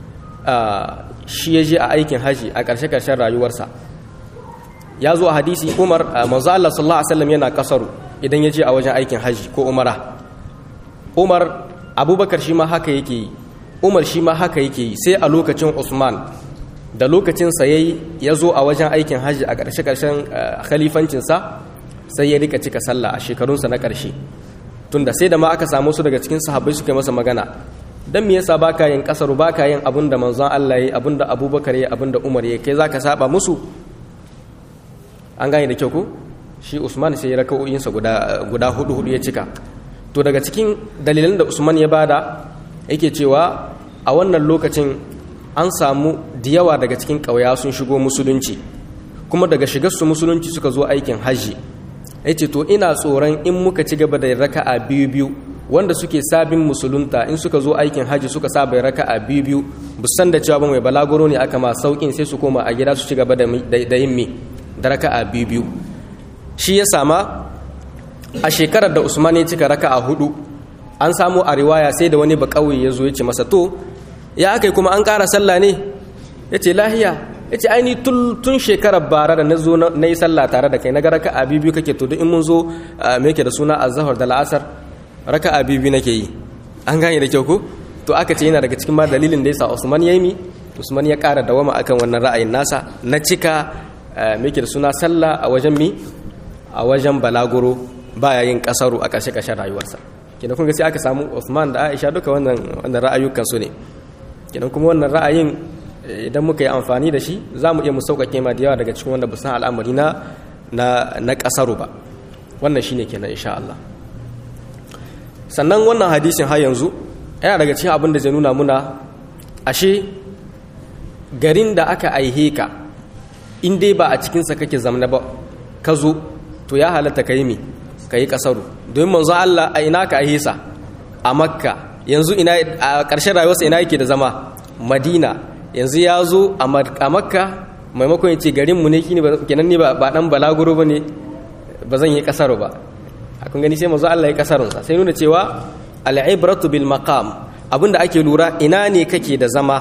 shi ya je a aikin haji a ƙarshe-ƙarshen rayuwarsa ya zo a hadisi umar manzo Allah sallallahu alaihi wasallam yana kasaru idan ya je a wajen aikin haji ko umara umar abubakar shi ma haka yake yi umar shi ma haka yake yi sai a lokacin usman da lokacin sa yayi ya zo a wajen aikin hajji a ƙarshe ƙarshen khalifancinsa sai ya rika cika sallah a shekarunsa na ƙarshe tunda sai da ma aka samu su daga cikin sahabbai suka yi masa magana dan me yasa baka yin kasaru baka yin abin da manzon Allah yayi abin da Abubakar yayi abin da Umar yayi kai zaka saba musu an gane da kyau ko shi Usman sai ya raka'o'insa guda guda hudu hudu ya cika to daga cikin dalilan da Usman ya bada yake cewa a wannan lokacin an samu da yawa daga cikin ƙauya sun shigo musulunci kuma daga shigarsu musulunci suka zo aikin hajji ya ce to ina tsoron in muka ci gaba da raka'a biyu biyu wanda suke sabin musulunta in suka zo aikin hajji suka saba raka'a biyu biyu busan da cewa ba mai balaguro ne aka ma saukin sai su koma a gida su ci gaba da yin me da raka'a biyu biyu shi ya sama a shekarar da usman ya cika raka'a hudu an samu a riwaya sai da wani ba kauye ya zo ya ce masa to ya aka yi kuma an ƙara sallah ne ya ce lahiya ya ce aini tun shekarar bara da na zo na yi sallah tare da kai na ga raka a biyu kake to duk in mun zo me yake da suna azhar da la'asar raka a biyu nake yi an gane da kyau ko to aka ce yana daga cikin ma dalilin da yasa Usman ya yi mi Usman ya ƙara dawama akan wannan ra'ayin nasa na cika me yake da suna sallah a wajen mi a wajen balaguro baya yin kasaru a ƙarshe ƙarshen rayuwarsa kina kun ga sai aka samu Uthman da Aisha duka wannan wannan ra'ayukan su ne kinan kuma wannan ra'ayin idan muka yi amfani da shi za mu iya mu sauƙaƙe ma da yawa daga cikin wanda busan al'amari na na ƙasaru ba wannan shine kenan insha Allah sannan wannan hadisin har yanzu yana daga cikin abin da zai nuna muna ashe garin da aka aihe ka in dai ba a cikinsa kake zamna ba ka zo to ya halatta ka yi mi ka yi ƙasaru domin manzo Allah a ina ka aihe sa a makka yanzu ina a ƙarshen rayuwarsa ina yake da zama madina yanzu ya zo a makka maimakon ya ce garinmu ne kini kenan ne ba dan balaguro ba ne ba zan yi kasaro ba akan gani sai mazu Allah ya kasarunsa sai nuna cewa al'ibratu bil maqam abinda ake lura ina ne kake da zama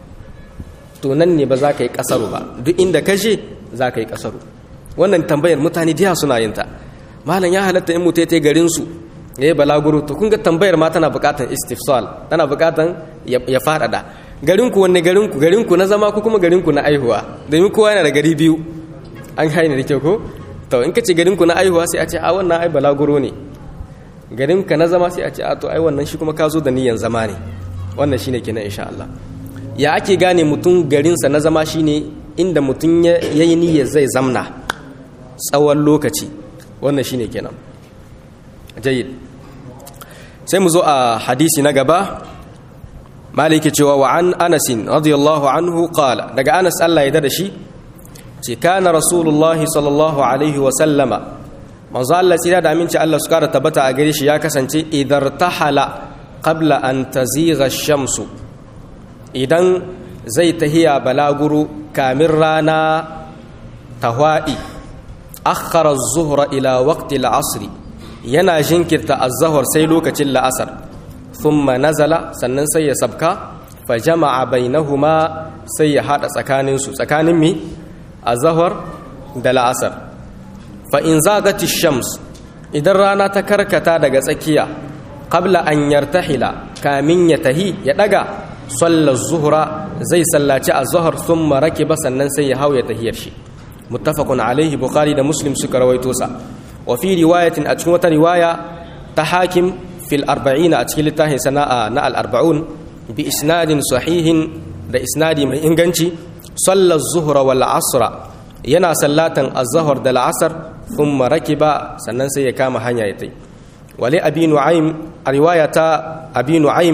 to nan ne ba za ka yi kasaro ba duk inda ka je za ka yi kasaro wannan tambayar mutane diya suna yin ta malam ya halatta in mutai tai garin su yayi balaguro to kun ga tambayar ma tana buƙatar istifsal tana buƙatar ya faɗaɗa garin ku wanne garin ku garin ku na zama ko kuma garin ku na aihuwa domin kowa yana da gari biyu an haini da kyau ko to in ka ce garin ku na aihuwa sai a ce a wannan ai balaguro ne garin ka na zama sai a ce a to ai wannan shi kuma ka zo da niyyar zama ne wannan shine kenan insha Allah ya ake gane mutum garinsa na zama shine inda mutum ya yi niyyar zai zamna tsawon lokaci wannan shine kenan jayyid sai mu zo a hadisi na gaba maliki cewa wa an anasin radiyallahu anhu qala daga anas Allah ya da shi ce kana rasulullahi sallallahu alaihi wa sallama manzo Allah sai da aminci Allah su kara tabbata a gare shi ya kasance idar tahala qabla an tazigha shamsu idan zai tahiya balaguru kamin rana tahwa'i akhara az-zuhra ila waqti al-'asr yana jinkirta az-zuhr sai lokacin la'asar thumma nazala sannan sai ya sabka fa jama'a bainahuma sai ya hada tsakanin su tsakanin mi az-zuhr da la'asar fa in zagati shams idan rana ta karkata daga tsakiya qabla an yartahila kamin ya tahi ya daga sallar zuhra zai sallaci az-zuhr thumma rakiba sannan sai ya hau ya tahiyar shi muttafaqun alaihi bukhari da muslim suka rawaito sa wa fi riwayatin a cikin wata riwaya ta hakim fil arba'ina a cikin littafin sana'a na al-arba'un bi isnadin sahihin da isnadi mai inganci sallar zuhra wal asra yana sallatan az-zuhr da al-asr thumma rakiba sannan sai ya kama hanya ya tai wali abi nu'aym a riwaya ta abi nu'aym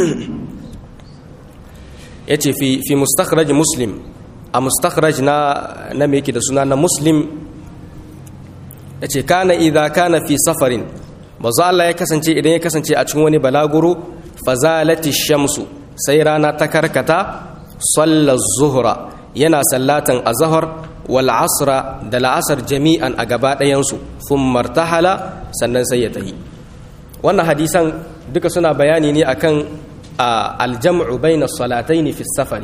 yace fi fi mustakhraj muslim a mustakhraj na na me yake da suna na muslim yace kana idza kana fi safarin manzo Allah ya kasance idan ya kasance a cikin wani balaguro fazalati shamsu sai rana ta karkata salla zuhra yana sallatan azhar wal asra da la'asar jami'an a gaba ɗayan su thumma martahala sannan sai ya tahi wannan hadisan duka suna bayani ne akan aljam'u bayna salataini fi safari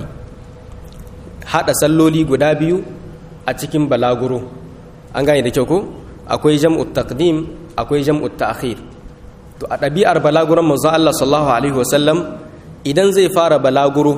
hada salloli guda biyu a cikin balaguro an gane da kyau ko akwai jam'u taqdim akwai jam'u ta'khir to a ɗabi'ar balaguron manzo Allah sallallahu alaihi wasallam idan zai fara balaguro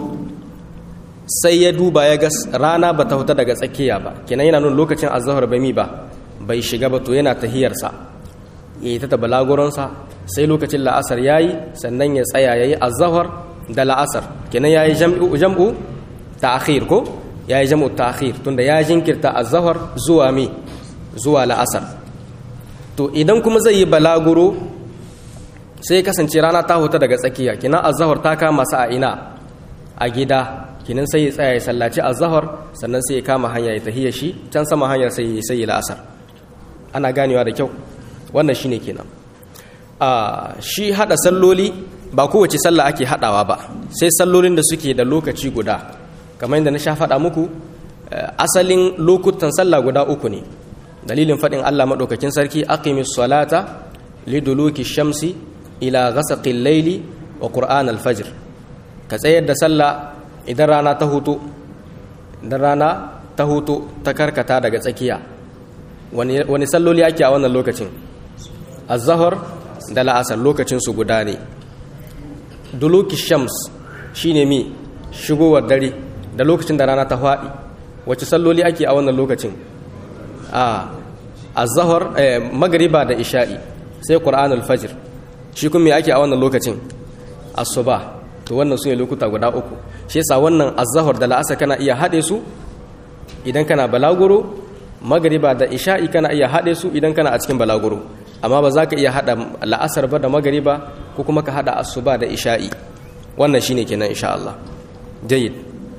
sai ya duba ya ga rana bata huta daga tsakiya ba kenan yana nuna lokacin azhar bai mi ba bai shiga ba to yana tahiyarsa yayi ta balaguronsa sai lokacin la'asar yayi sannan ya tsaya yayi azhar da la'asar kenan yayi jam'u jam'u ta'khir ko yayi jam'u ta'khir tunda ya jinkirta azhar zuwa mi zuwa la'asar to idan kuma zai yi balaguro sai kasance rana ta huta daga tsakiya kenan azhar ta kama sa a ina a gida kenan sai ya tsaya ya sallaci azhar sannan sai ya kama hanya ya tahiyya shi can sama hanyar sai ya sai la'asar ana ganewa da kyau wannan shine kenan a shi hada salloli ba kowace sallah ake hadawa ba sai sallolin da suke da lokaci guda kamar yadda na sha faɗa muku asalin lokutan sallah guda uku ne dalilin faɗin Allah maɗaukakin sarki aqimis salata liduluki shamsi ila ghasaqil layli wa qur'an al-fajr ka tsayar da sallah idan rana ta hutu idan rana ta hutu ta karkata daga tsakiya wani wani salloli ake a wannan lokacin az-zahr da la'asar lokacin su guda ne duluki shams shine mi shigowar dare da lokacin da rana ta faɗi wace salloli ake a wannan lokacin a az-zahr magriba da isha'i sai qur'anul fajr shi kuma me ake a wannan lokacin asuba to wannan sune lokuta guda uku shi yasa wannan az-zahr da la'asar kana iya hade su idan kana balaguro magriba da isha'i kana iya hade su idan kana a cikin balaguro amma ba za ka iya hada la'asar ba da magriba ko kuma ka hada asuba da isha'i wannan shine kenan insha Allah jayyid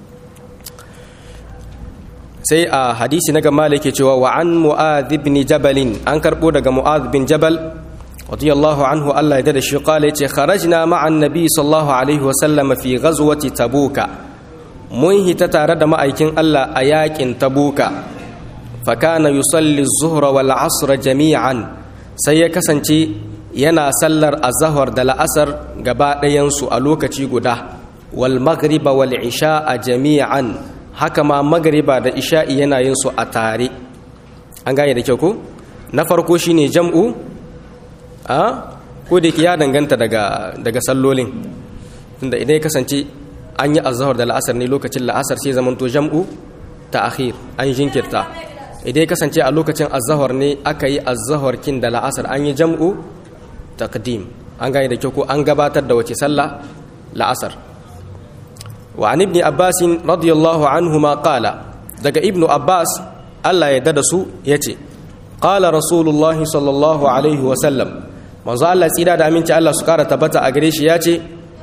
sai a hadisi na gama yake cewa wa an mu'adh ibn jabal an karbo daga mu'adh bin jabal radiyallahu anhu Allah ya da shi qala yace kharajna ma'a annabi sallallahu alaihi wa sallam fi ghazwati tabuka mun hita tare da ma'aikin Allah a yakin tabuka fa kana yusalli az-zuhra wal 'asra jami'an sai ya kasance yana sallar azhar da la'asar gaba ɗayan su a lokaci guda wal maghriba wal isha'a jami'an haka ma magariba da isha'i yana yin su a tare an gane da kyau ko na farko shine jam'u a ko da ya danganta daga daga sallolin tunda idan ya kasance an yi azhar da la'asar ne lokacin la'asar sai zamanto jam'u ta'khir an jinkirta idan ya kasance a lokacin azhar ne aka yi azhar kin da la'asar an yi jam'u taqdim an gane da kyau ko an gabatar da wace sallah la'asar wa an ibn abbas radiyallahu anhuma qala daga ibnu abbas Allah ya dada su yace qala rasulullah sallallahu alaihi wa sallam manzo Allah tsira da aminci Allah su kara tabbata a gare shi yace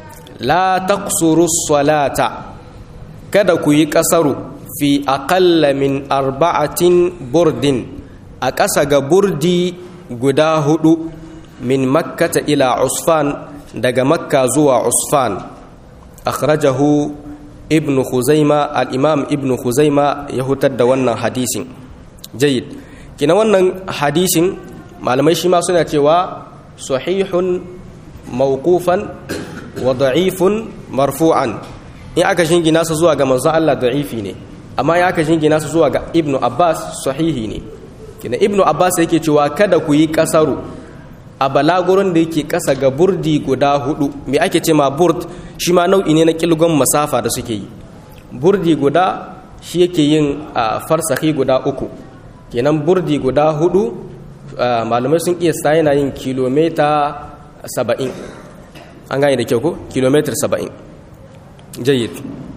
la taqsuru salata kada ku yi kasaru fi aqalla min arba'atin burdin a ƙasa ga burdi guda hudu min makkata ila usfan daga makka zuwa usfan akhrajahu ibnu khuzaima al-imam ibnu khuzaima ya hutar da wannan hadisin jayyid kina wannan hadisin malamai shi ma suna cewa sahihun mawqufan wa da'ifun marfu'an in aka shingina su zuwa ga manzon Allah da'ifi ne amma ya aka shingina su zuwa ga ibnu abbas sahihi ne kina ibnu abbas yake cewa kada ku yi kasaru a balagurin da yake kasa ga burdi guda hudu me ake ce ma burd shi ma nau'i ne na kilgon masafa da suke yi burdi guda shi yake yin farsahi guda uku kenan burdi guda hudu malamai sun iya sa yana yin kilomita saba'in an gane da kyau ko kilomitar saba'in jayyid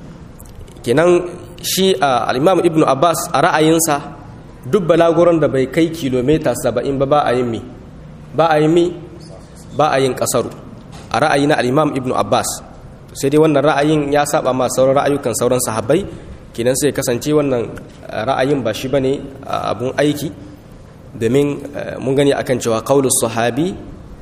kenan shi al'imam ibn abbas a ra'ayinsa duk balagurin da bai kai kilomita saba'in ba ba a yin mi ba a yin mi ba a yin kasaru a ra'ayi na al'imam ibn abbas sai dai wannan ra'ayin ya saba ma sauran ra'ayukan sauran sahabbai kenan sai kasance wannan ra'ayin ba shi bane abun aiki domin mun gani akan cewa qaulus sahabi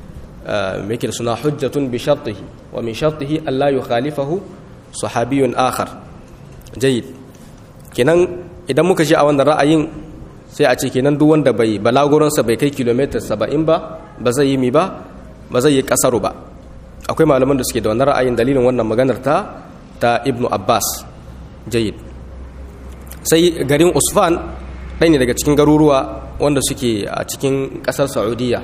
me yake suna hujjatun bi shartihi wa min shartihi alla yukhalifahu sahabiyun akhar jayyid kenan idan muka ji a wannan ra'ayin sai a ce kenan duk wanda bai balaguransa bai kai kilomita 70 ba ba zai yi mi ba ba zai yi kasaru ba akwai malaman da suke da wannan ra'ayin dalilin wannan maganar ta ta ibnu abbas jayyid sai garin usfan ɗaya ne daga cikin garuruwa wanda suke a cikin ƙasar saudiya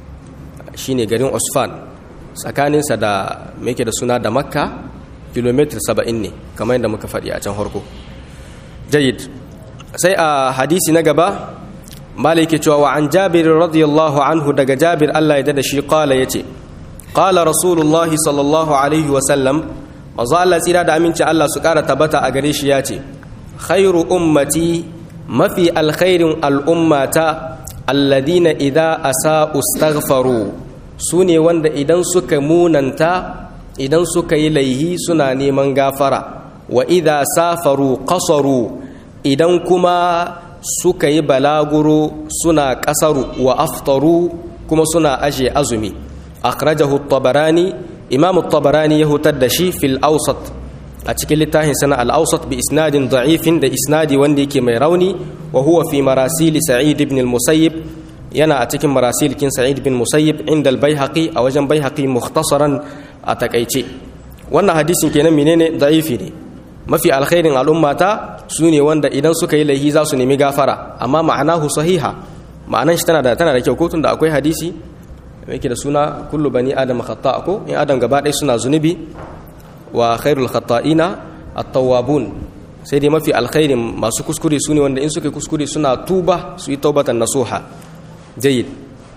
shine garin usfan tsakaninsa da mai da suna da makka kilomitar saba'in ne kamar yadda muka faɗi a can harko jayyid sai a hadisi na gaba maliki cewa wa an jabir radiyallahu anhu daga jabir allah ya da shi kala ya ce kala rasulullah sallallahu alaihi wasallam mazu allah tsira da aminci allah su kara tabbata a gare shi ya ce khairu ummati mafi alkhairin al'ummata alladina idza asa'u staghfaru su ne wanda idan suka munanta idan suka yi laihi suna neman gafara wa idza safaru qasaru idan kuma suka yi balaguro suna kasaru wa aftaru kuma suna aje azumi akhrajahu at-tabarani imam at-tabarani ya hutar da shi fil awsat a cikin littafin sana al-awsat bi isnadin da'ifin da isnadi wanda yake mai rauni wa huwa fi marasil sa'id ibn al-musayyib yana a cikin marasil kin sa'id bin musayyib inda al-baihaqi a wajen baihaqi mukhtasaran a takaice wannan hadisin kenan menene da'ifi ne mafi alkhairin al'ummata su ne wanda idan suka yi laihi za su nemi gafara amma ma'anahu sahiha ma'anan shi tana da tana da kyau ko tunda akwai hadisi yake da suna kullu bani adam khata ko in adam gaba ɗaya suna zunubi wa khairul khata'ina at-tawwabun sai dai mafi alkhairin masu kuskure su ne wanda in suka kuskure suna tuba su yi taubatan nasuha jayyid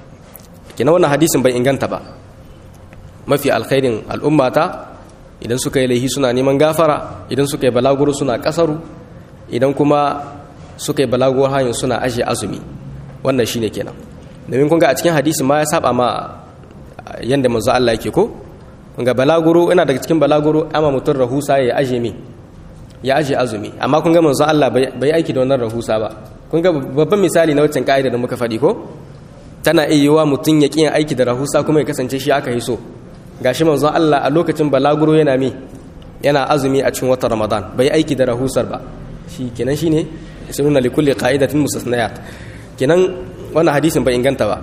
kina wannan hadisin bai inganta ba mafi alkhairin al'ummata idan suka yi laihi suna neman gafara idan suka yi balaguro suna kasaru idan kuma suka yi balaguro hanyar suna ajiye azumi wannan shine kenan domin kun ga a cikin hadisi ma ya saba ma yanda manzo Allah yake ko kun ga balaguro ina daga cikin balaguro ama mutum rahusa ya aje mi ya aje azumi amma kun ga manzo Allah bai aiki da wannan rahusa ba kun ga babban misali na waccan ka'ida da muka faɗi ko tana iya yiwa mutum ya ƙi aiki da rahusa kuma ya kasance shi aka yi so gashi manzo Allah a lokacin balaguro yana mi yana azumi a cikin watan Ramadan bai aiki da rahusar ba shi kenan shine sunna li kulli qa'idatin mustasnayat kenan wannan hadisin bai inganta ba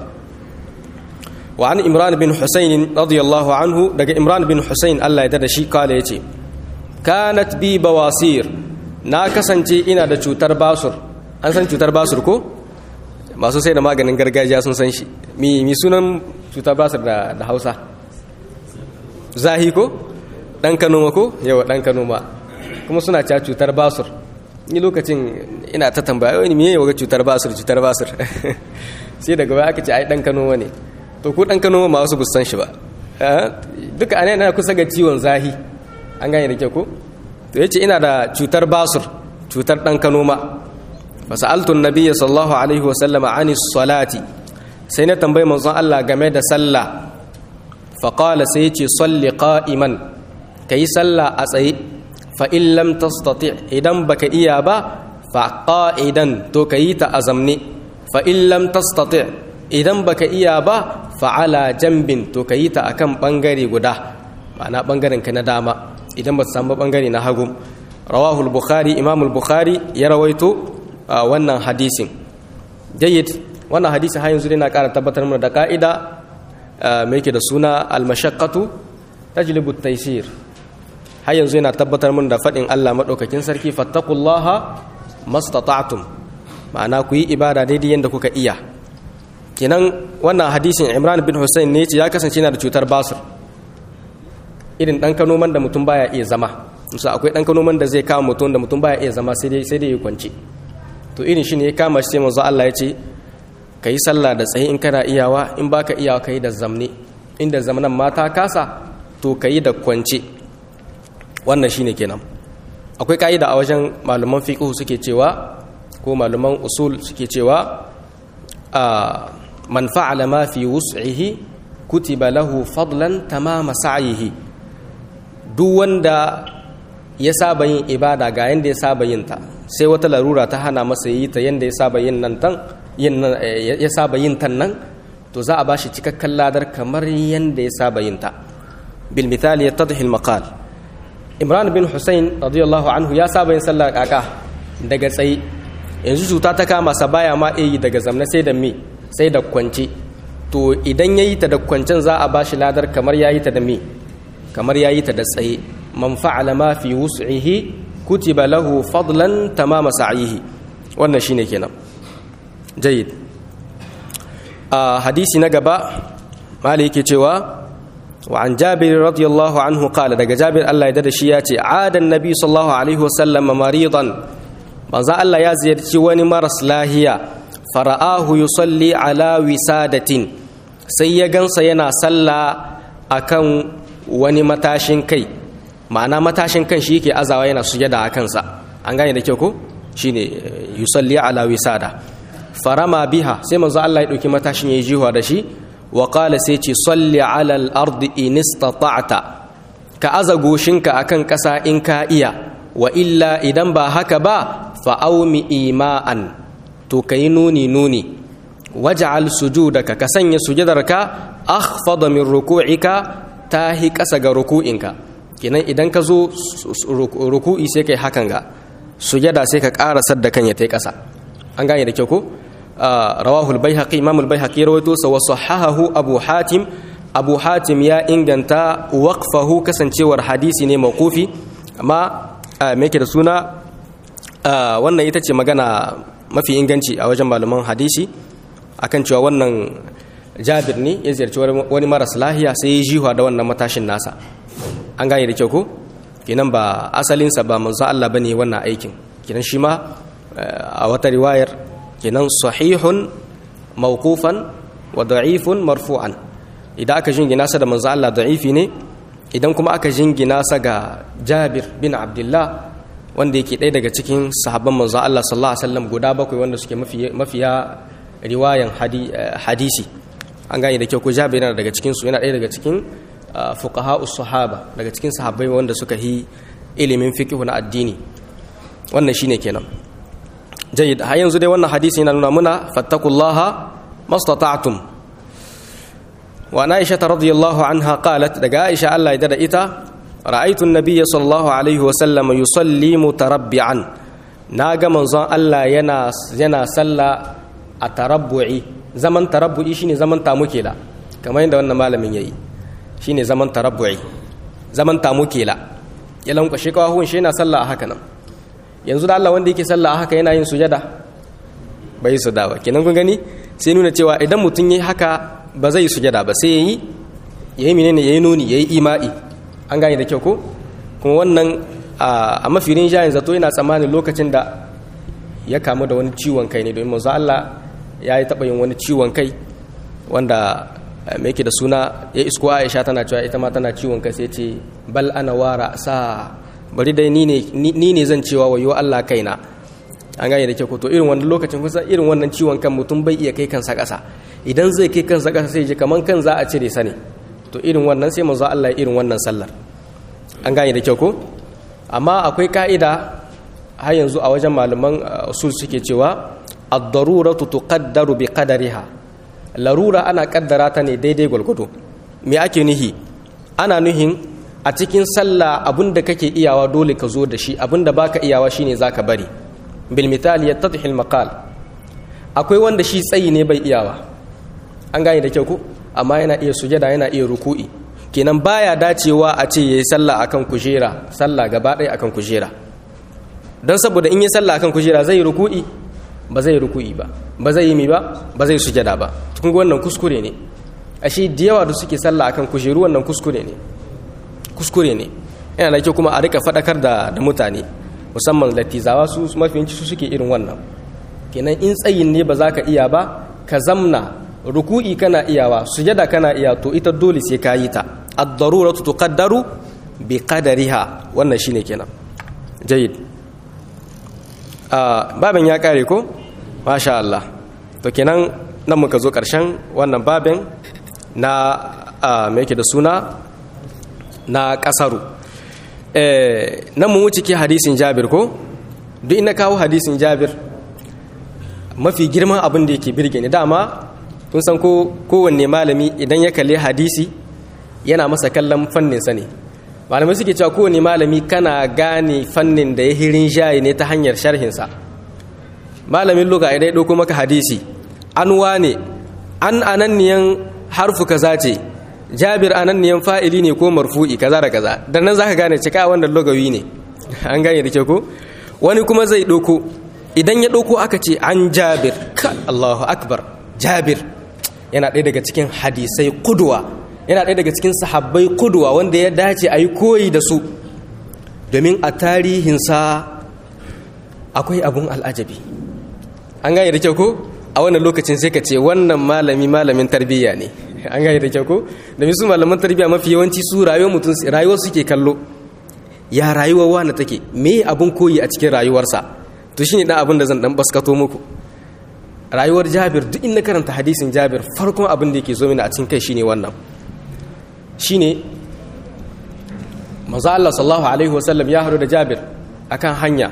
wa an imran bin husayn radiyallahu anhu daga imran bin husayn Allah ya dada shi kala yace kanat bi bawasir na kasance ina da cutar basur an san cutar basur ko masu sai da maganin gargajiya sun san shi mi mi sunan cutar basir da da Hausa zahi ko dan kanoma ko yawa dan kanoma kuma suna cewa cutar basir ni lokacin ina ta tambaya wani meye yawa cutar basir cutar basir sai daga baya aka ce ai dan kanoma ne to ko dan kanoma ma wasu busan shi ba duka anan na kusa ga ciwon zahi an gane da kyau ko to yace ina da cutar basir cutar dan kanoma fasaltu annabiyyi sallallahu alaihi wasallam ani salati sai na tambayi manzon Allah game da sallah fa qala sai yace salli qa'iman kai sallah a tsaye fa in lam tastati idan baka iya ba fa qa'idan to kai ta azamni fa in lam tastati idan baka iya ba fa ala jambin to kai ta akan bangare guda ma'ana bangaren ka na dama idan ba samu bangare na hagu rawahu al-bukhari imam al-bukhari ya rawaito wannan hadisin jayyid wannan hadisin har yanzu dai na ƙara tabbatar mana da ka'ida mai yake da suna al-mashaqqatu tajlibu at-taysir har yanzu yana tabbatar mana da fadin Allah madaukakin sarki fattaqullaha mastata'tum ma'ana ku yi ibada daidai yanda kuka iya kenan wannan hadisin Imran bin Hussein ne ya kasance yana da cutar basir irin dan kanoman da mutum baya iya zama musa akwai dan kanoman da zai kama mutum da mutum baya iya zama sai dai sai dai ya kwance to irin shi ne ya kama shi sai manzo Allah ya ce ka yi sallah da tsaye in kana iyawa in baka iyawa ka yi da zamne inda zamanan mata kasa to ka yi da kwance wannan shine kenan akwai ka'ida a wajen malaman fiqh suke cewa ko malaman usul suke cewa a man fa'ala ma fi wus'ihi kutiba lahu fadlan tamama sa'yihi duk wanda ya saba yin ibada ga yanda ya saba yin ta sai wata larura ta hana masa yi ta yanda ya saba yin nan tan ya saba yin tan nan to za a bashi cikakken ladar kamar yanda ya saba yin ta bil misali yattadhi al maqal imran bin husayn radiyallahu anhu ya saba yin sallar kaka daga tsaye yanzu cuta ta kama sa baya ma yi daga zamna sai da me sai da kwance to idan yayi ta da kwancen za a bashi ladar kamar yayi ta da me kamar yayi ta da tsaye man fa'ala ma fi wus'ihi kutiba lahu fadlan tamama sa'ihi wannan shine kenan jayyid a hadisi na gaba mali yake cewa wa an jabir radiyallahu anhu qala daga jabir Allah ya dada shi ya ce adan nabi sallallahu alaihi wasallam maridan manzo Allah ya ziyarci wani maras lahiya fara'ahu yusalli ala wisadatin sai ya gansa yana sallah akan wani matashin kai ma'ana matashin kan shi yake azawa yana sujada a kansa an gane da kyau ko shine yusalli ala wisada farama biha sai manzo Allah ya dauki matashin yayi jihuwa da shi wa qala sai ce salli ala al-ardi in istata'ta ka aza goshinka akan kasa in ka iya wa illa idan ba haka ba fa aumi ima'an to kai nuni nuni waj'al sujudaka ka sanya sujudarka akhfada min ruku'ika tahi kasa ga ruku'inka kenan idan ka zo ruku'i sai kai hakan ga sujada sai ka ƙara sadda kan ya tai ƙasa an gane da kyau ko rawahu al-baihaqi imam al-baihaqi rawaito sa wa sahahahu abu hatim abu hatim ya inganta waqfahu kasancewar hadisi ne mawqufi amma me yake da suna wannan ita ce magana mafi inganci a wajen malaman hadisi akan cewa wannan jabir ne ya ziyarci wani maras lahiya sai ya jihuwa da wannan matashin nasa an gane da kyau ko kenan ba asalinsa ba manzo Allah bane wannan aikin kenan shi ma a wata riwayar kenan sahihun mawqufan wa da'ifun marfu'an idan aka jingina sa da manzo Allah da'ifi ne idan kuma aka jingina sa ga Jabir bin Abdullah wanda yake ɗaya daga cikin sahabban manzo Allah sallallahu alaihi wasallam guda bakwai wanda suke mafiya riwayan hadisi an gane da kyau ko Jabir yana daga cikin su yana ɗaya daga cikin fuqaha sahaba daga cikin sahabbai wanda suka yi ilimin fiqh na addini wannan shine kenan jayyid har yanzu dai wannan hadisi yana nuna muna fattakullaha mastata'tum wa aisha radhiyallahu anha qalat daga aisha Allah ya dada ita ra'aytu an-nabiyya sallallahu alaihi wa sallam yusalli mutarabbi'an naga manzon Allah yana yana salla a tarabbu'i zaman tarabbu'i shine zaman tamukela kamar yadda wannan malamin yayi shine zaman tarabbu'i zaman tamukela ya lankwashe kawahun shi yana sallah a haka nan yanzu da Allah wanda yake sallah a haka yana yin sujada bai su dawa kenan kun gani sai nuna cewa idan mutum yi haka ba zai sujada ba sai yayi yayi menene yayi nuni yayi ima'i an gane da kyau ko kuma wannan a mafi rinjayen zato yana tsammanin lokacin da ya kamu da wani ciwon kai ne domin manzo Allah ya yi taɓa yin wani ciwon kai wanda mai yake da suna ya isko Aisha tana cewa ita ma tana ciwon kai sai ce bal ana wara sa bari dai ni ne zan cewa wayo Allah kaina an gane da kyau ko to irin wannan lokacin kusa irin wannan ciwon kan mutum bai iya kai kansa ƙasa idan zai kai kansa ƙasa sai ji kaman kan za a cire sa ne to irin wannan sai manzo Allah ya irin wannan sallar an gane da kyau ko amma akwai ka'ida har yanzu a wajen malaman usul suke cewa ad-daruratu tuqaddaru bi qadariha larura ana kaddara ta ne daidai gwalgwado me ake nuhi ana nuhin a cikin sallah abinda kake iyawa dole ka zo da shi abinda baka iyawa shine zaka bari bil misali yattadhi al maqal akwai wanda shi tsayi ne bai iyawa an gane da kyau ko amma yana iya sujada yana iya ruku'i kenan baya dacewa a ce yayi sallah akan kujera sallah gaba ɗaya akan kujera don saboda in yi sallah akan kujera zai ruku'i ba zai ruku'i ba ba zai yi mi ba ba zai sujada ba kun ga wannan kuskure ne ashe da yawa da suke sallah akan kujeru wannan kuskure ne kuskure ne yana da kyau kuma a rika faɗakar da da mutane musamman latizawa su mafiyanci su suke irin wannan kenan in tsayin ne ba za ka iya ba ka zamna ruku'i kana iyawa sujada kana iya to ita dole sai ka yi ta ad-daruratu tuqaddaru bi qadariha wannan shine kenan jayyid ah babin ya kare ko masha Allah to kenan nan muka zo karshen wannan babin na me yake da suna na kasaru eh nan mu wuce ke hadisin Jabir ko duk ina kawo hadisin Jabir mafi girman abin da yake birge ni dama kun san ko kowanne malami idan ya kalli hadisi yana masa kallon fanninsa ne malamai suke cewa kowanne malami kana gane fannin da ya hirin shayi ne ta hanyar sharhinsa malamin luka idan ya ɗauko maka hadisi an wane an ananniyan harfu kaza ce jabir ananniyan fa'ili ne ko marfu'i kaza da kaza dan nan zaka gane cika wannan lugawi ne an gane da ke ko wani kuma zai ɗauko idan ya ɗauko aka ce an jabir ka Allahu akbar jabir yana ɗaya daga cikin hadisai kuduwa yana ɗaya daga cikin sahabbai kuduwa wanda ya dace a yi koyi da su domin a tarihinsa akwai abun al'ajabi an gane da kyau ko a wannan lokacin sai ka ce wannan malami malamin tarbiyya ne an gane da kyau ko domin su malaman tarbiyya mafi yawanci su rayuwar mutum rayuwar suke kallo ya rayuwar wani take me abun koyi a cikin rayuwarsa to shine dan abin da zan dan baskato muku rayuwar Jabir duk in na karanta hadisin Jabir farkon abin da yake zo mini a cikin kai shine wannan shine manzo Allah sallallahu alaihi wasallam ya haɗu da Jabir akan hanya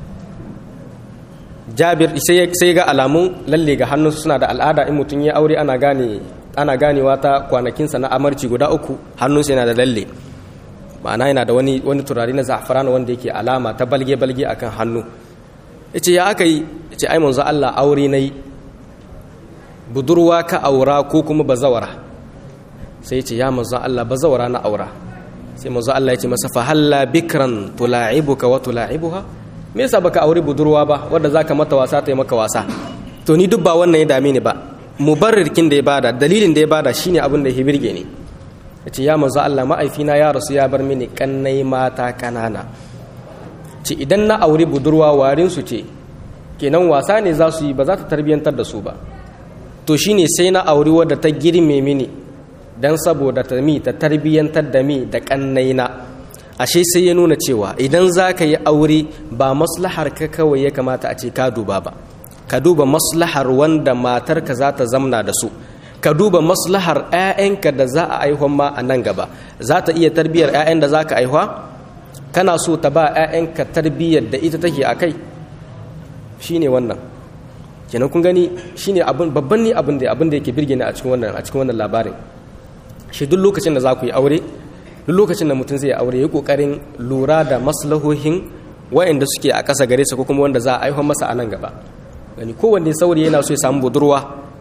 Jabir sai sai ga alamun lalle ga hannunsu suna da al'ada in mutum ya aure ana gane ana ganewa ta kwanakinsa na amarci guda uku hannunsa yana da lalle ma'ana yana da wani wani turare na za'afaran wanda yake alama ta balge balge akan hannu yace ya aka yi yace ai manzo Allah aure nayi budurwa ka aura ko kuma bazawara sai yace ya manzo Allah bazawara na aura sai manzo Allah yace masa fa halla bikran tula'ibuka wa tula'ibuha me yasa baka aure budurwa ba wanda zaka mata wasa ta yi maka wasa to ni duk ba wannan ya dame ni ba mubarrirkin da ya bada dalilin da ya bada shine abin da ya birge ni yace ya manzo Allah ma'aifina ya rasu ya bar mini kannai mata kanana ce idan na aure budurwa warin su ce kenan wasa ne za su yi ba za ta tarbiyantar da su ba to shine sai na aure wadda ta girme mini dan saboda ta mi ta tarbiyantar da mi da kannaina ashe sai ya nuna cewa idan za ka yi aure ba maslahar ka kawai ya kamata a ce ka duba ba ka duba maslahar wanda matarka za ta zamna da su ka duba maslahar 'ya'yanka da za a aihuwan ma a nan gaba za ta iya tarbiyyar 'ya'yan da za ka aihuwa kana so ta ba 'ya'yanka tarbiyyar da ita take a kai shi ne wannan kenan kun gani shi ne babban ni abin da abin da yake birge ni a cikin wannan a cikin wannan labarin shi duk lokacin da za ku yi aure duk lokacin da mutum zai yi aure ya kokarin lura da maslahohin wa'anda suke a ƙasa gare sa ko kuma wanda za a aihuwa masa a nan gaba gani kowanne saurayi yana so ya samu budurwa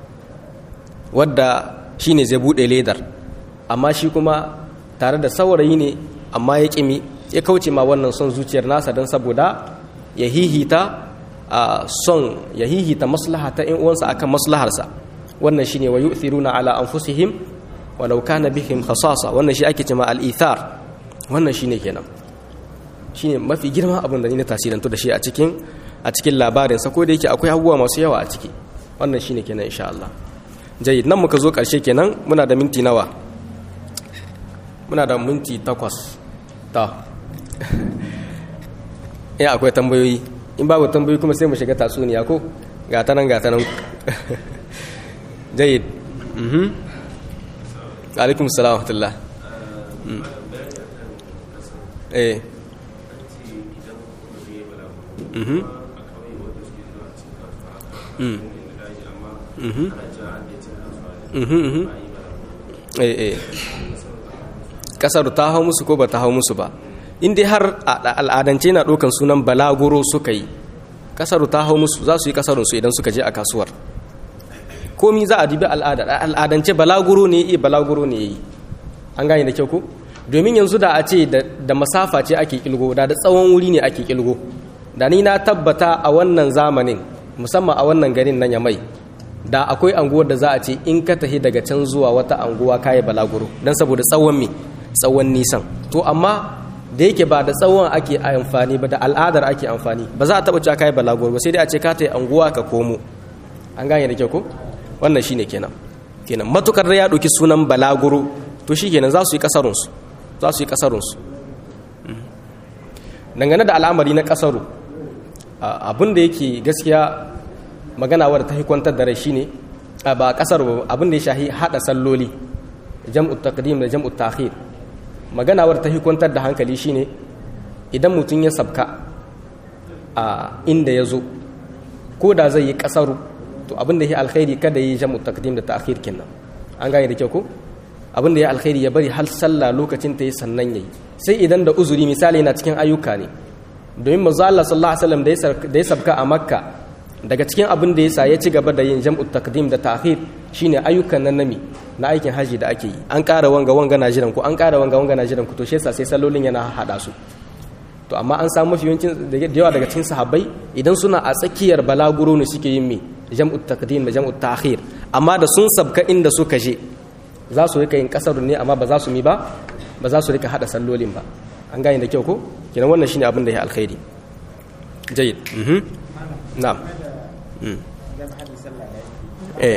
wadda shi ne zai buɗe ledar amma shi kuma tare da saurayi ne amma ya ƙimi ya kauce ma wannan son zuciyar nasa don saboda ya hihita a son ya hihita maslaha ta in uwansa akan maslaharsa wannan shine wa yu'thiruna ala anfusihim walau kana bihim khasasa wannan shi ake cewa al-ithar wannan shine kenan shine mafi girma abin da ni na tasirantu da shi a cikin a cikin labarin sa ko da yake akwai abubuwa masu yawa a ciki wannan shine kenan insha Allah jayyid nan muka zo karshe kenan muna da minti nawa muna da minti takwas ta ya akwai tambayoyi in babu tambayoyi kuma sai mu shiga tatsuniya ko ga ta nan ga ta nan jayyid mhm alaikum salam wa rahmatullah eh mhm mhm mhm mhm eh eh kasar ta hau musu ko ba ta hau musu ba in dai har al'adance na ɗaukan sunan balaguro suka yi kasar ta hau musu za su yi kasarunsu idan suka je a kasuwar komi za a dubi al'adance balaguro ne iya balaguro ne yi an gane da kyau ko domin yanzu da a ce da masafa ce ake kilgo da da tsawon wuri ne ake kilgo da ni na tabbata a wannan zamanin musamman a wannan garin nan ya mai da akwai anguwar da za a ce in ka tafi daga can zuwa wata anguwa kayi balaguro don saboda tsawon me tsawon nisan to amma da yake ba da tsawon ake amfani ba da al'adar ake amfani ba za a taɓa cewa kayi balaguro ba sai dai a ce ka ta yi anguwa ka komo an gane da kyau ko wannan shine kenan kenan matukar da ya ɗauki sunan balaguro to shi kenan za su yi kasarunsu za su yi kasarunsu dangane da al'amari na kasaru abin da yake gaskiya magana wadda ta kwantar da rai shine ba kasar abin da ya shahi hada salloli jam'ut taqdim da jam'ut ta'khir magana wadda ta kwantar da hankali shine idan mutum ya sabka a inda ya zo ko da zai yi kasaru to abin da ya alkhairi kada yi jam'ut taqdim da ta'khir kenan an gane da kyau ko abin da ya alkhairi ya bari har sallah lokacin ta yi sannan yayi sai idan da uzuri misali na cikin ayyuka ne domin manzo Allah sallallahu alaihi wasallam da ya sabka a makka daga cikin abin da yasa ya ci gaba da yin jam'u taqdim da ta'khir shine ayyukan nan nami na aikin haji da ake yi an ƙara wanga wanga na jiran ku an ƙara wanga wanga na jiran ku to shi yasa sai sallolin yana hada su to amma an samu mafi yawancin da yawa daga cikin sahabbai idan suna a tsakiyar balaguro ne suke yin me jam'u taqdim da jam'u ta'khir amma da sun sabka inda suka je za su rika yin kasar ne amma ba za su mi ba ba za su rika hada sallolin ba an gane da kyau ko kenan wannan shine abin da ya alkhairi jayyid mhm na'am mm eh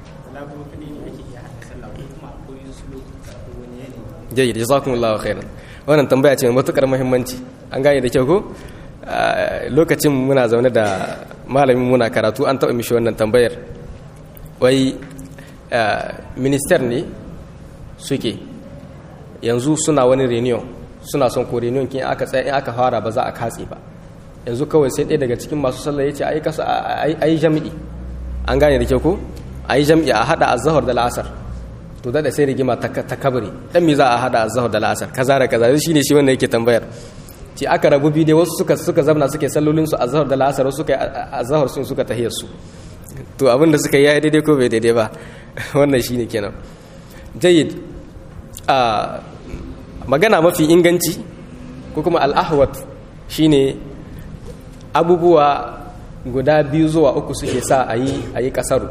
jayyid jazakumullahu khairan wannan tambaya ce mai matukar muhimmanci an gane da kyau ko lokacin muna zaune da malamin muna karatu an taɓa mishi wannan tambayar wai minister ne suke yanzu suna wani reunion suna son ko reunion kin aka tsaya in aka fara ba za a katse ba yanzu kawai sai ɗaya daga cikin masu sallah ya ce a yi jami'i an gane da kyau ko a yi jami'i a haɗa azahar da la'asar to da sai rigima ta kabari dan me za a haɗa azahar da la'asar kaza da kaza shi ne shi wanda yake tambayar ce aka rabu biyu dai wasu suka suka zamna suke sallolin su azahar da la'asar wasu suka azahar sun suka tahiyar su to abin da suka yi daidai ko bai daidai ba wannan shine kenan jayyid a magana mafi inganci ko kuma al'ahwat shine abubuwa guda biyu zuwa uku suke sa a yi a yi kasaru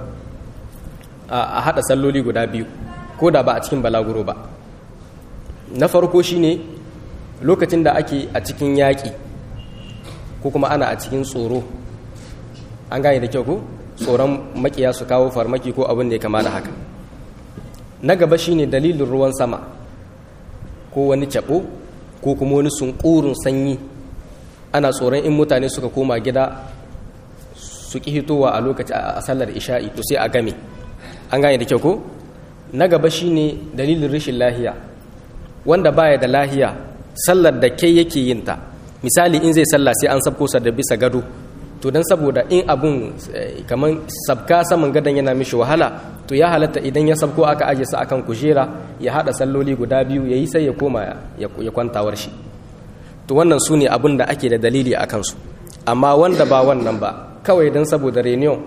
a haɗa salloli guda biyu ko da ba a cikin balaguro ba na farko shine lokacin da ake a cikin yaƙi ko kuma ana a cikin tsoro an gane da kyau ko tsoron makiya su kawo farmaki ko abin da ya kama da haka na gaba shine dalilin ruwan sama ko wani cabo ko kuma wani sunkurin sanyi ana tsoron in mutane suka koma gida su ƙi hitowa a lokaci a sallar isha'i to sai a game an gane da kyau ko na gaba shine dalilin rashin lahiya wanda baya da lahiya sallar da kai yake yin ta misali in zai sallah sai an sabko da bisa gado to don saboda in abun kamar sabka saman gadon yana mishi wahala to ya halatta idan ya sabko aka aje sa akan kujera ya hada salloli guda biyu yayi sai ya koma ya kwantawar shi to wannan su ne abin da ake da dalili a kansu amma wanda ba wannan ba kawai don saboda reunion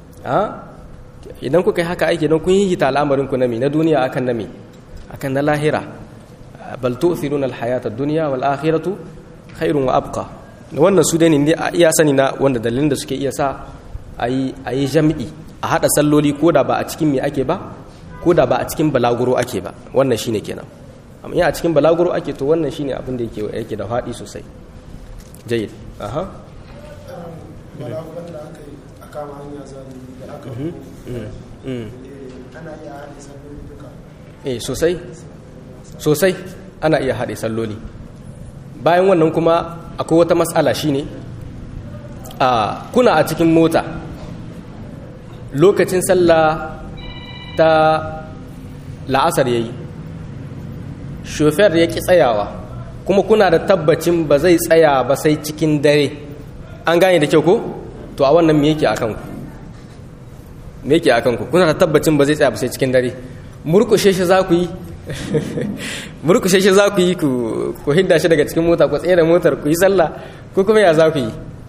idan kuka yi haka aiki don kun yi hita al'amarin ku na mi na duniya akan na mi akan na lahira bal tu'thiruna al-hayata ad-dunya wal akhiratu khairun wa abqa wannan su dai ne a iya sani na wanda dalilin da suke iya sa ayi ayi jam'i a haɗa salloli ko da ba a cikin me ake ba ko da ba a cikin balaguro ake ba wannan shine kenan amma in a cikin balaguro ake to wannan shine abin da yake yake da faɗi sosai jayyid aha balaguran da aka yi a kama hanya zalimi da aka ana iya haɗe salloli duka eh sosai sosai ana iya haɗe salloli bayan wannan kuma akwai wata matsala shine a kuna a cikin mota lokacin sallah ta la'asar yayi shofer ya ki tsayawa kuma kuna da tabbacin ba zai tsaya ba sai cikin dare an gane da kyau ko to a wannan me yake akan ku me yake akan ku kuna da tabbacin ba zai tsaya ba sai cikin dare murkushe shi za ku yi murkushe shi za ku yi ku hidda shi daga cikin mota ku tsaye da motar ku yi sallah ko kuma ya za ku yi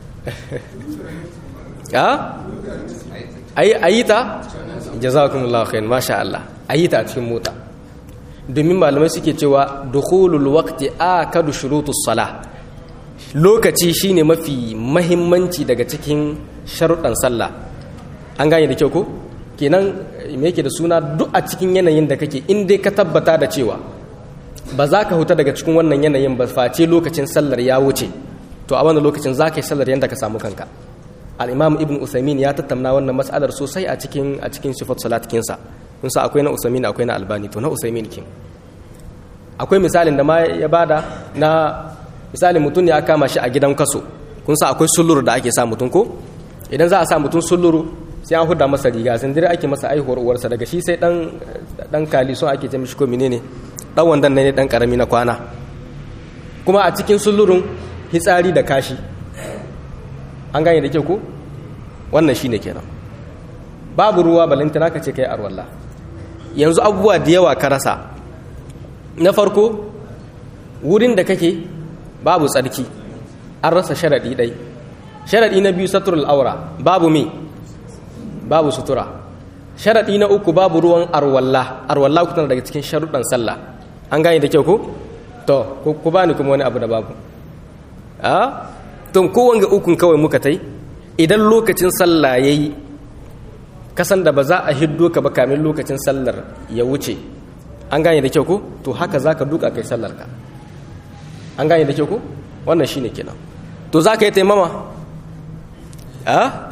a ayi ta jazakumullahu khair masha Allah ayi ta a cikin mota domin malamai suke cewa dukhulul waqti akadu shurutus salah lokaci shine mafi mahimmanci daga cikin sharuɗan sallah an gane da kyau ko kenan me yake da suna duk a cikin yanayin da kake in dai ka tabbata da cewa ba za ka huta daga cikin wannan yanayin ba face lokacin sallar ya wuce to a wannan lokacin za ka yi sallar yadda ka samu kanka al-imam ibn usaimin ya tattauna wannan mas'alar sosai a cikin a cikin sifat salat kinsa kun sa akwai na usaimin akwai na albani to na usaimin kin akwai misalin da ma ya bada na misalin mutum ya kama shi a gidan kaso kun sa akwai sulluru da ake sa mutum ko idan za a sa mutum sulluru sai an huda masa riga sandire ake masa aihuwar uwarsa daga shi sai dan dan kali so ake ce mishi ko menene dan wandan ne dan karami na kwana kuma a cikin sullurun hitsari da kashi an gane da kyau ko wannan shine kenan babu ruwa balantana ka ce kai arwalla yanzu abubuwa da yawa ka rasa na farko wurin da kake babu tsarki an rasa sharadi dai sharadi na biyu satrul aura babu me babu sutura sharaɗi na uku babu ruwan arwalla arwalla ku tana daga cikin sharuɗan sallah an gane da kyau ko to ku bani kuma wani abu da babu a to kowanne ukun kawai muka tai idan lokacin sallah yayi kasan da ba za a hiddo ka ba kamin lokacin sallar ya wuce an gane da kyau ko to haka zaka duka kai sallar ka an gane da kyau ko wannan shine kenan to zaka yi taimama a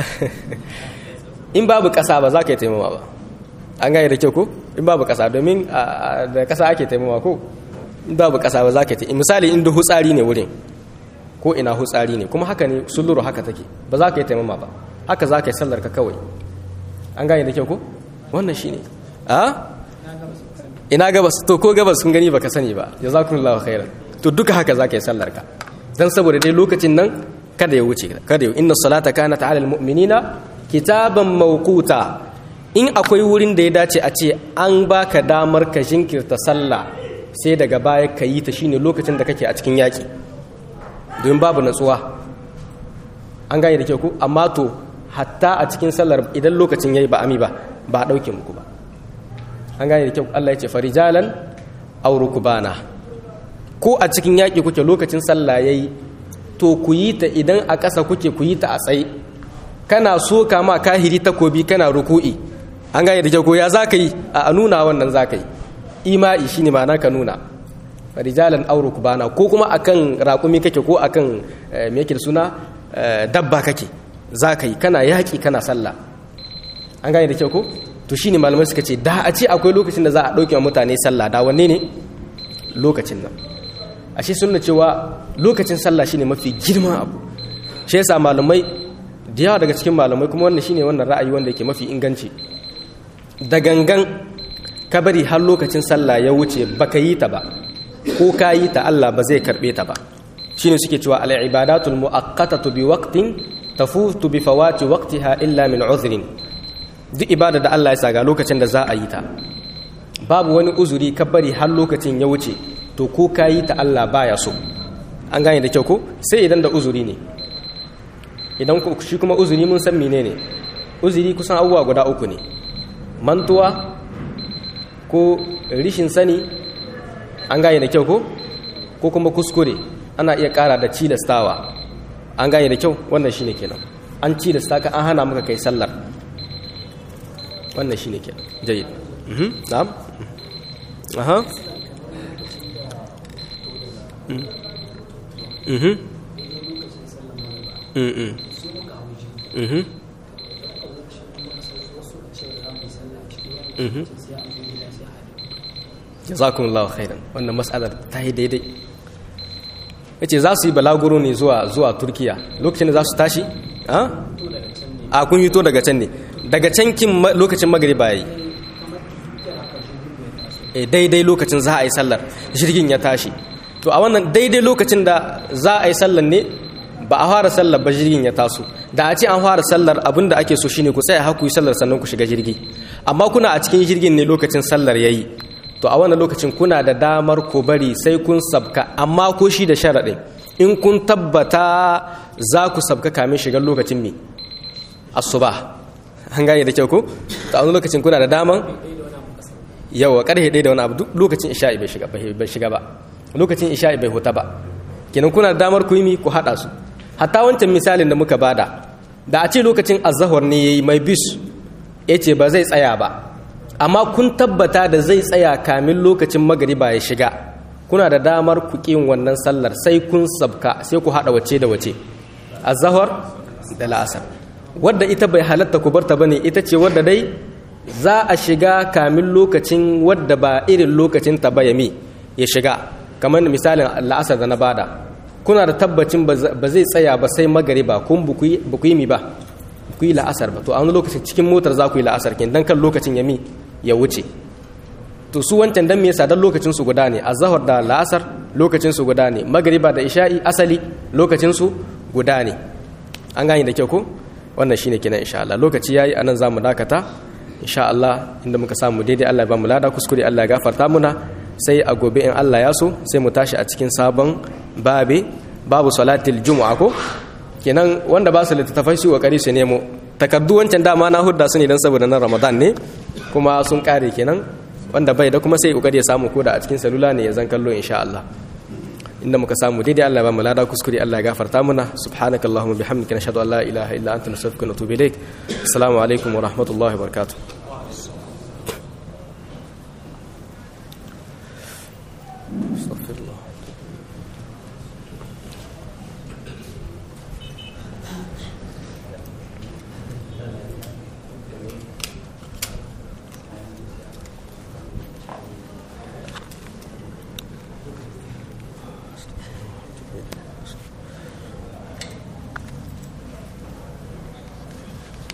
in babu ƙasa ba za ka yi taimama ba an gane da kyau ko in babu ƙasa domin da ƙasa ake taimama ko in babu ƙasa ba za ka yi misali in da hutsari ne wurin ko ina hutsari ne kuma haka ne suluru haka take ba za ka yi taimama ba haka za ka yi sallar ka kawai an gane da kyau ko wannan shi ne a ina gabas to ko gabas kun gani baka sani ba jazakumullahu khairan to duka haka za ka yi sallar ka dan saboda dai lokacin nan kada ya wuce kada ya inna salata kanat ala almu'minina kitaban mawquta in akwai wurin da ya dace a ce an baka damar ka jinkirta sallah sai daga baya ka yi ta shine lokacin da kake a cikin yaki don babu natsuwa an gane da kyau ku amma to hatta a cikin sallar idan lokacin yayi ba ami ba ba a dauke muku ba an gane da kyau Allah ya ce farijalan aw rukbana ko a cikin yaki kuke lokacin sallah yayi to ku yi ta idan a ƙasa kuke ku yi ta a tsaye kana so kama kahiri takobi kana ruku'i an gane da kyau ko ya za ka yi a nuna wannan za ka yi ima'i shi ne ma'ana ka nuna rijalan auro bana ko kuma akan raƙumi kake ko akan me yake da suna dabba kake za ka yi kana yaƙi kana sallah an gane da kyau ko to shine malamai suka ce da a ce akwai lokacin da za a ɗauke wa mutane sallah da wanne ne lokacin nan ashe sunna cewa lokacin sallah shine mafi girman abu shi yasa malamai da yawa daga cikin malamai kuma wannan shine wannan ra'ayi wanda yake mafi inganci da gangan ka bari har lokacin sallah ya wuce baka yi ta ba ko ka yi ta Allah ba zai karbe ta ba shine suke cewa al ibadatul muaqqatatu bi waqtin tafutu bi fawati waqtiha illa min uzrin duk ibada da Allah ya saga lokacin da za a yi ta babu wani uzuri ka bari har lokacin ya wuce to ko ka yi ta Allah baya so an gane da kyau ko sai idan da uzuri ne idan shi kuma uzuri mun san menene uzuri kusan abubuwa guda uku ne mantuwa ko rishin sani an gane da kyau ko ko kuma kuskure ana iya kara da cilastawa an gane da kyau wannan shine kenan an cilasta ka an hana maka kai sallar wannan shine ke jayyid mhm na'am aha mhm mhm mhm mhm jazakumullahu khairan wannan mas'alar ta yi daidai yace za su yi balaguro ne zuwa zuwa turkiya lokacin da za su tashi a kun hito daga can ne daga can kin lokacin magriba yayi eh daidai lokacin za a yi sallar jirgin ya tashi to a wannan daidai lokacin da za a yi sallar ne ba a fara sallar ba jirgin ya taso da a ce an fara sallar abinda ake so shine ku tsaya haku yi sallar sannan ku shiga jirgi amma kuna a cikin jirgin ne lokacin sallar yayi to a wannan lokacin kuna da damar ku bari sai kun sabka amma ko shi da sharaɗin in kun tabbata za ku sabka kamin shigar lokacin me asuba an gane da kyau ko to a wani lokacin kuna da daman yawa karhe ɗaya da wani abu duk lokacin isha'i bai shiga bai shiga ba lokacin isha'i bai huta ba kenan kuna da damar ku yi mi ku haɗa su hatta wancan misalin da muka bada da a ce lokacin azahar ne yayi mai bis ya ce ba zai tsaya ba amma kun tabbata da zai tsaya kamin lokacin magariba ya shiga kuna da damar ku ƙin wannan sallar sai kun sabka sai ku haɗa wace da wace azahar da la'asar wadda ita bai halatta ku barta bane ita ce wadda dai za a shiga kamin lokacin wadda ba irin lokacin ta ba yami ya shiga kamar misalin la'asar da na bada kuna da tabbacin ba zai tsaya ba sai magariba kun ba ku yi mi ba ku yi la'asar ba to a wani lokacin cikin motar za ku yi la'asar kin dan kan lokacin yami ya wuce to su wancan dan me yasa dan lokacin su guda ne azhar da la'asar lokacin su guda ne magriba da isha'i asali lokacin su guda ne an gane da kyau ko wannan shine kenan insha Allah lokaci yayi anan zamu dakata insha Allah inda muka samu daidai Allah ya ba mu lada kuskure Allah ya gafarta muna sai a gobe in Allah ya so sai mu tashi a cikin sabon babe babu salatil jumu'a ko kenan wanda ba su littattafai su kokari su nemo takardu wancan dama na hudda su ne don saboda na ramadan ne kuma sun kare kenan wanda bai da kuma sai kokari ya samu koda a cikin salula ne ya zan kallo insha Allah inda muka samu daidai Allah ba mu lada kuskure Allah ya gafarta muna subhanaka allahumma bihamdika nashhadu an la ilaha illa anta nastaghfiruka wa natubu ilaik assalamu alaikum wa rahmatullahi wa barakatuh astaghfirullah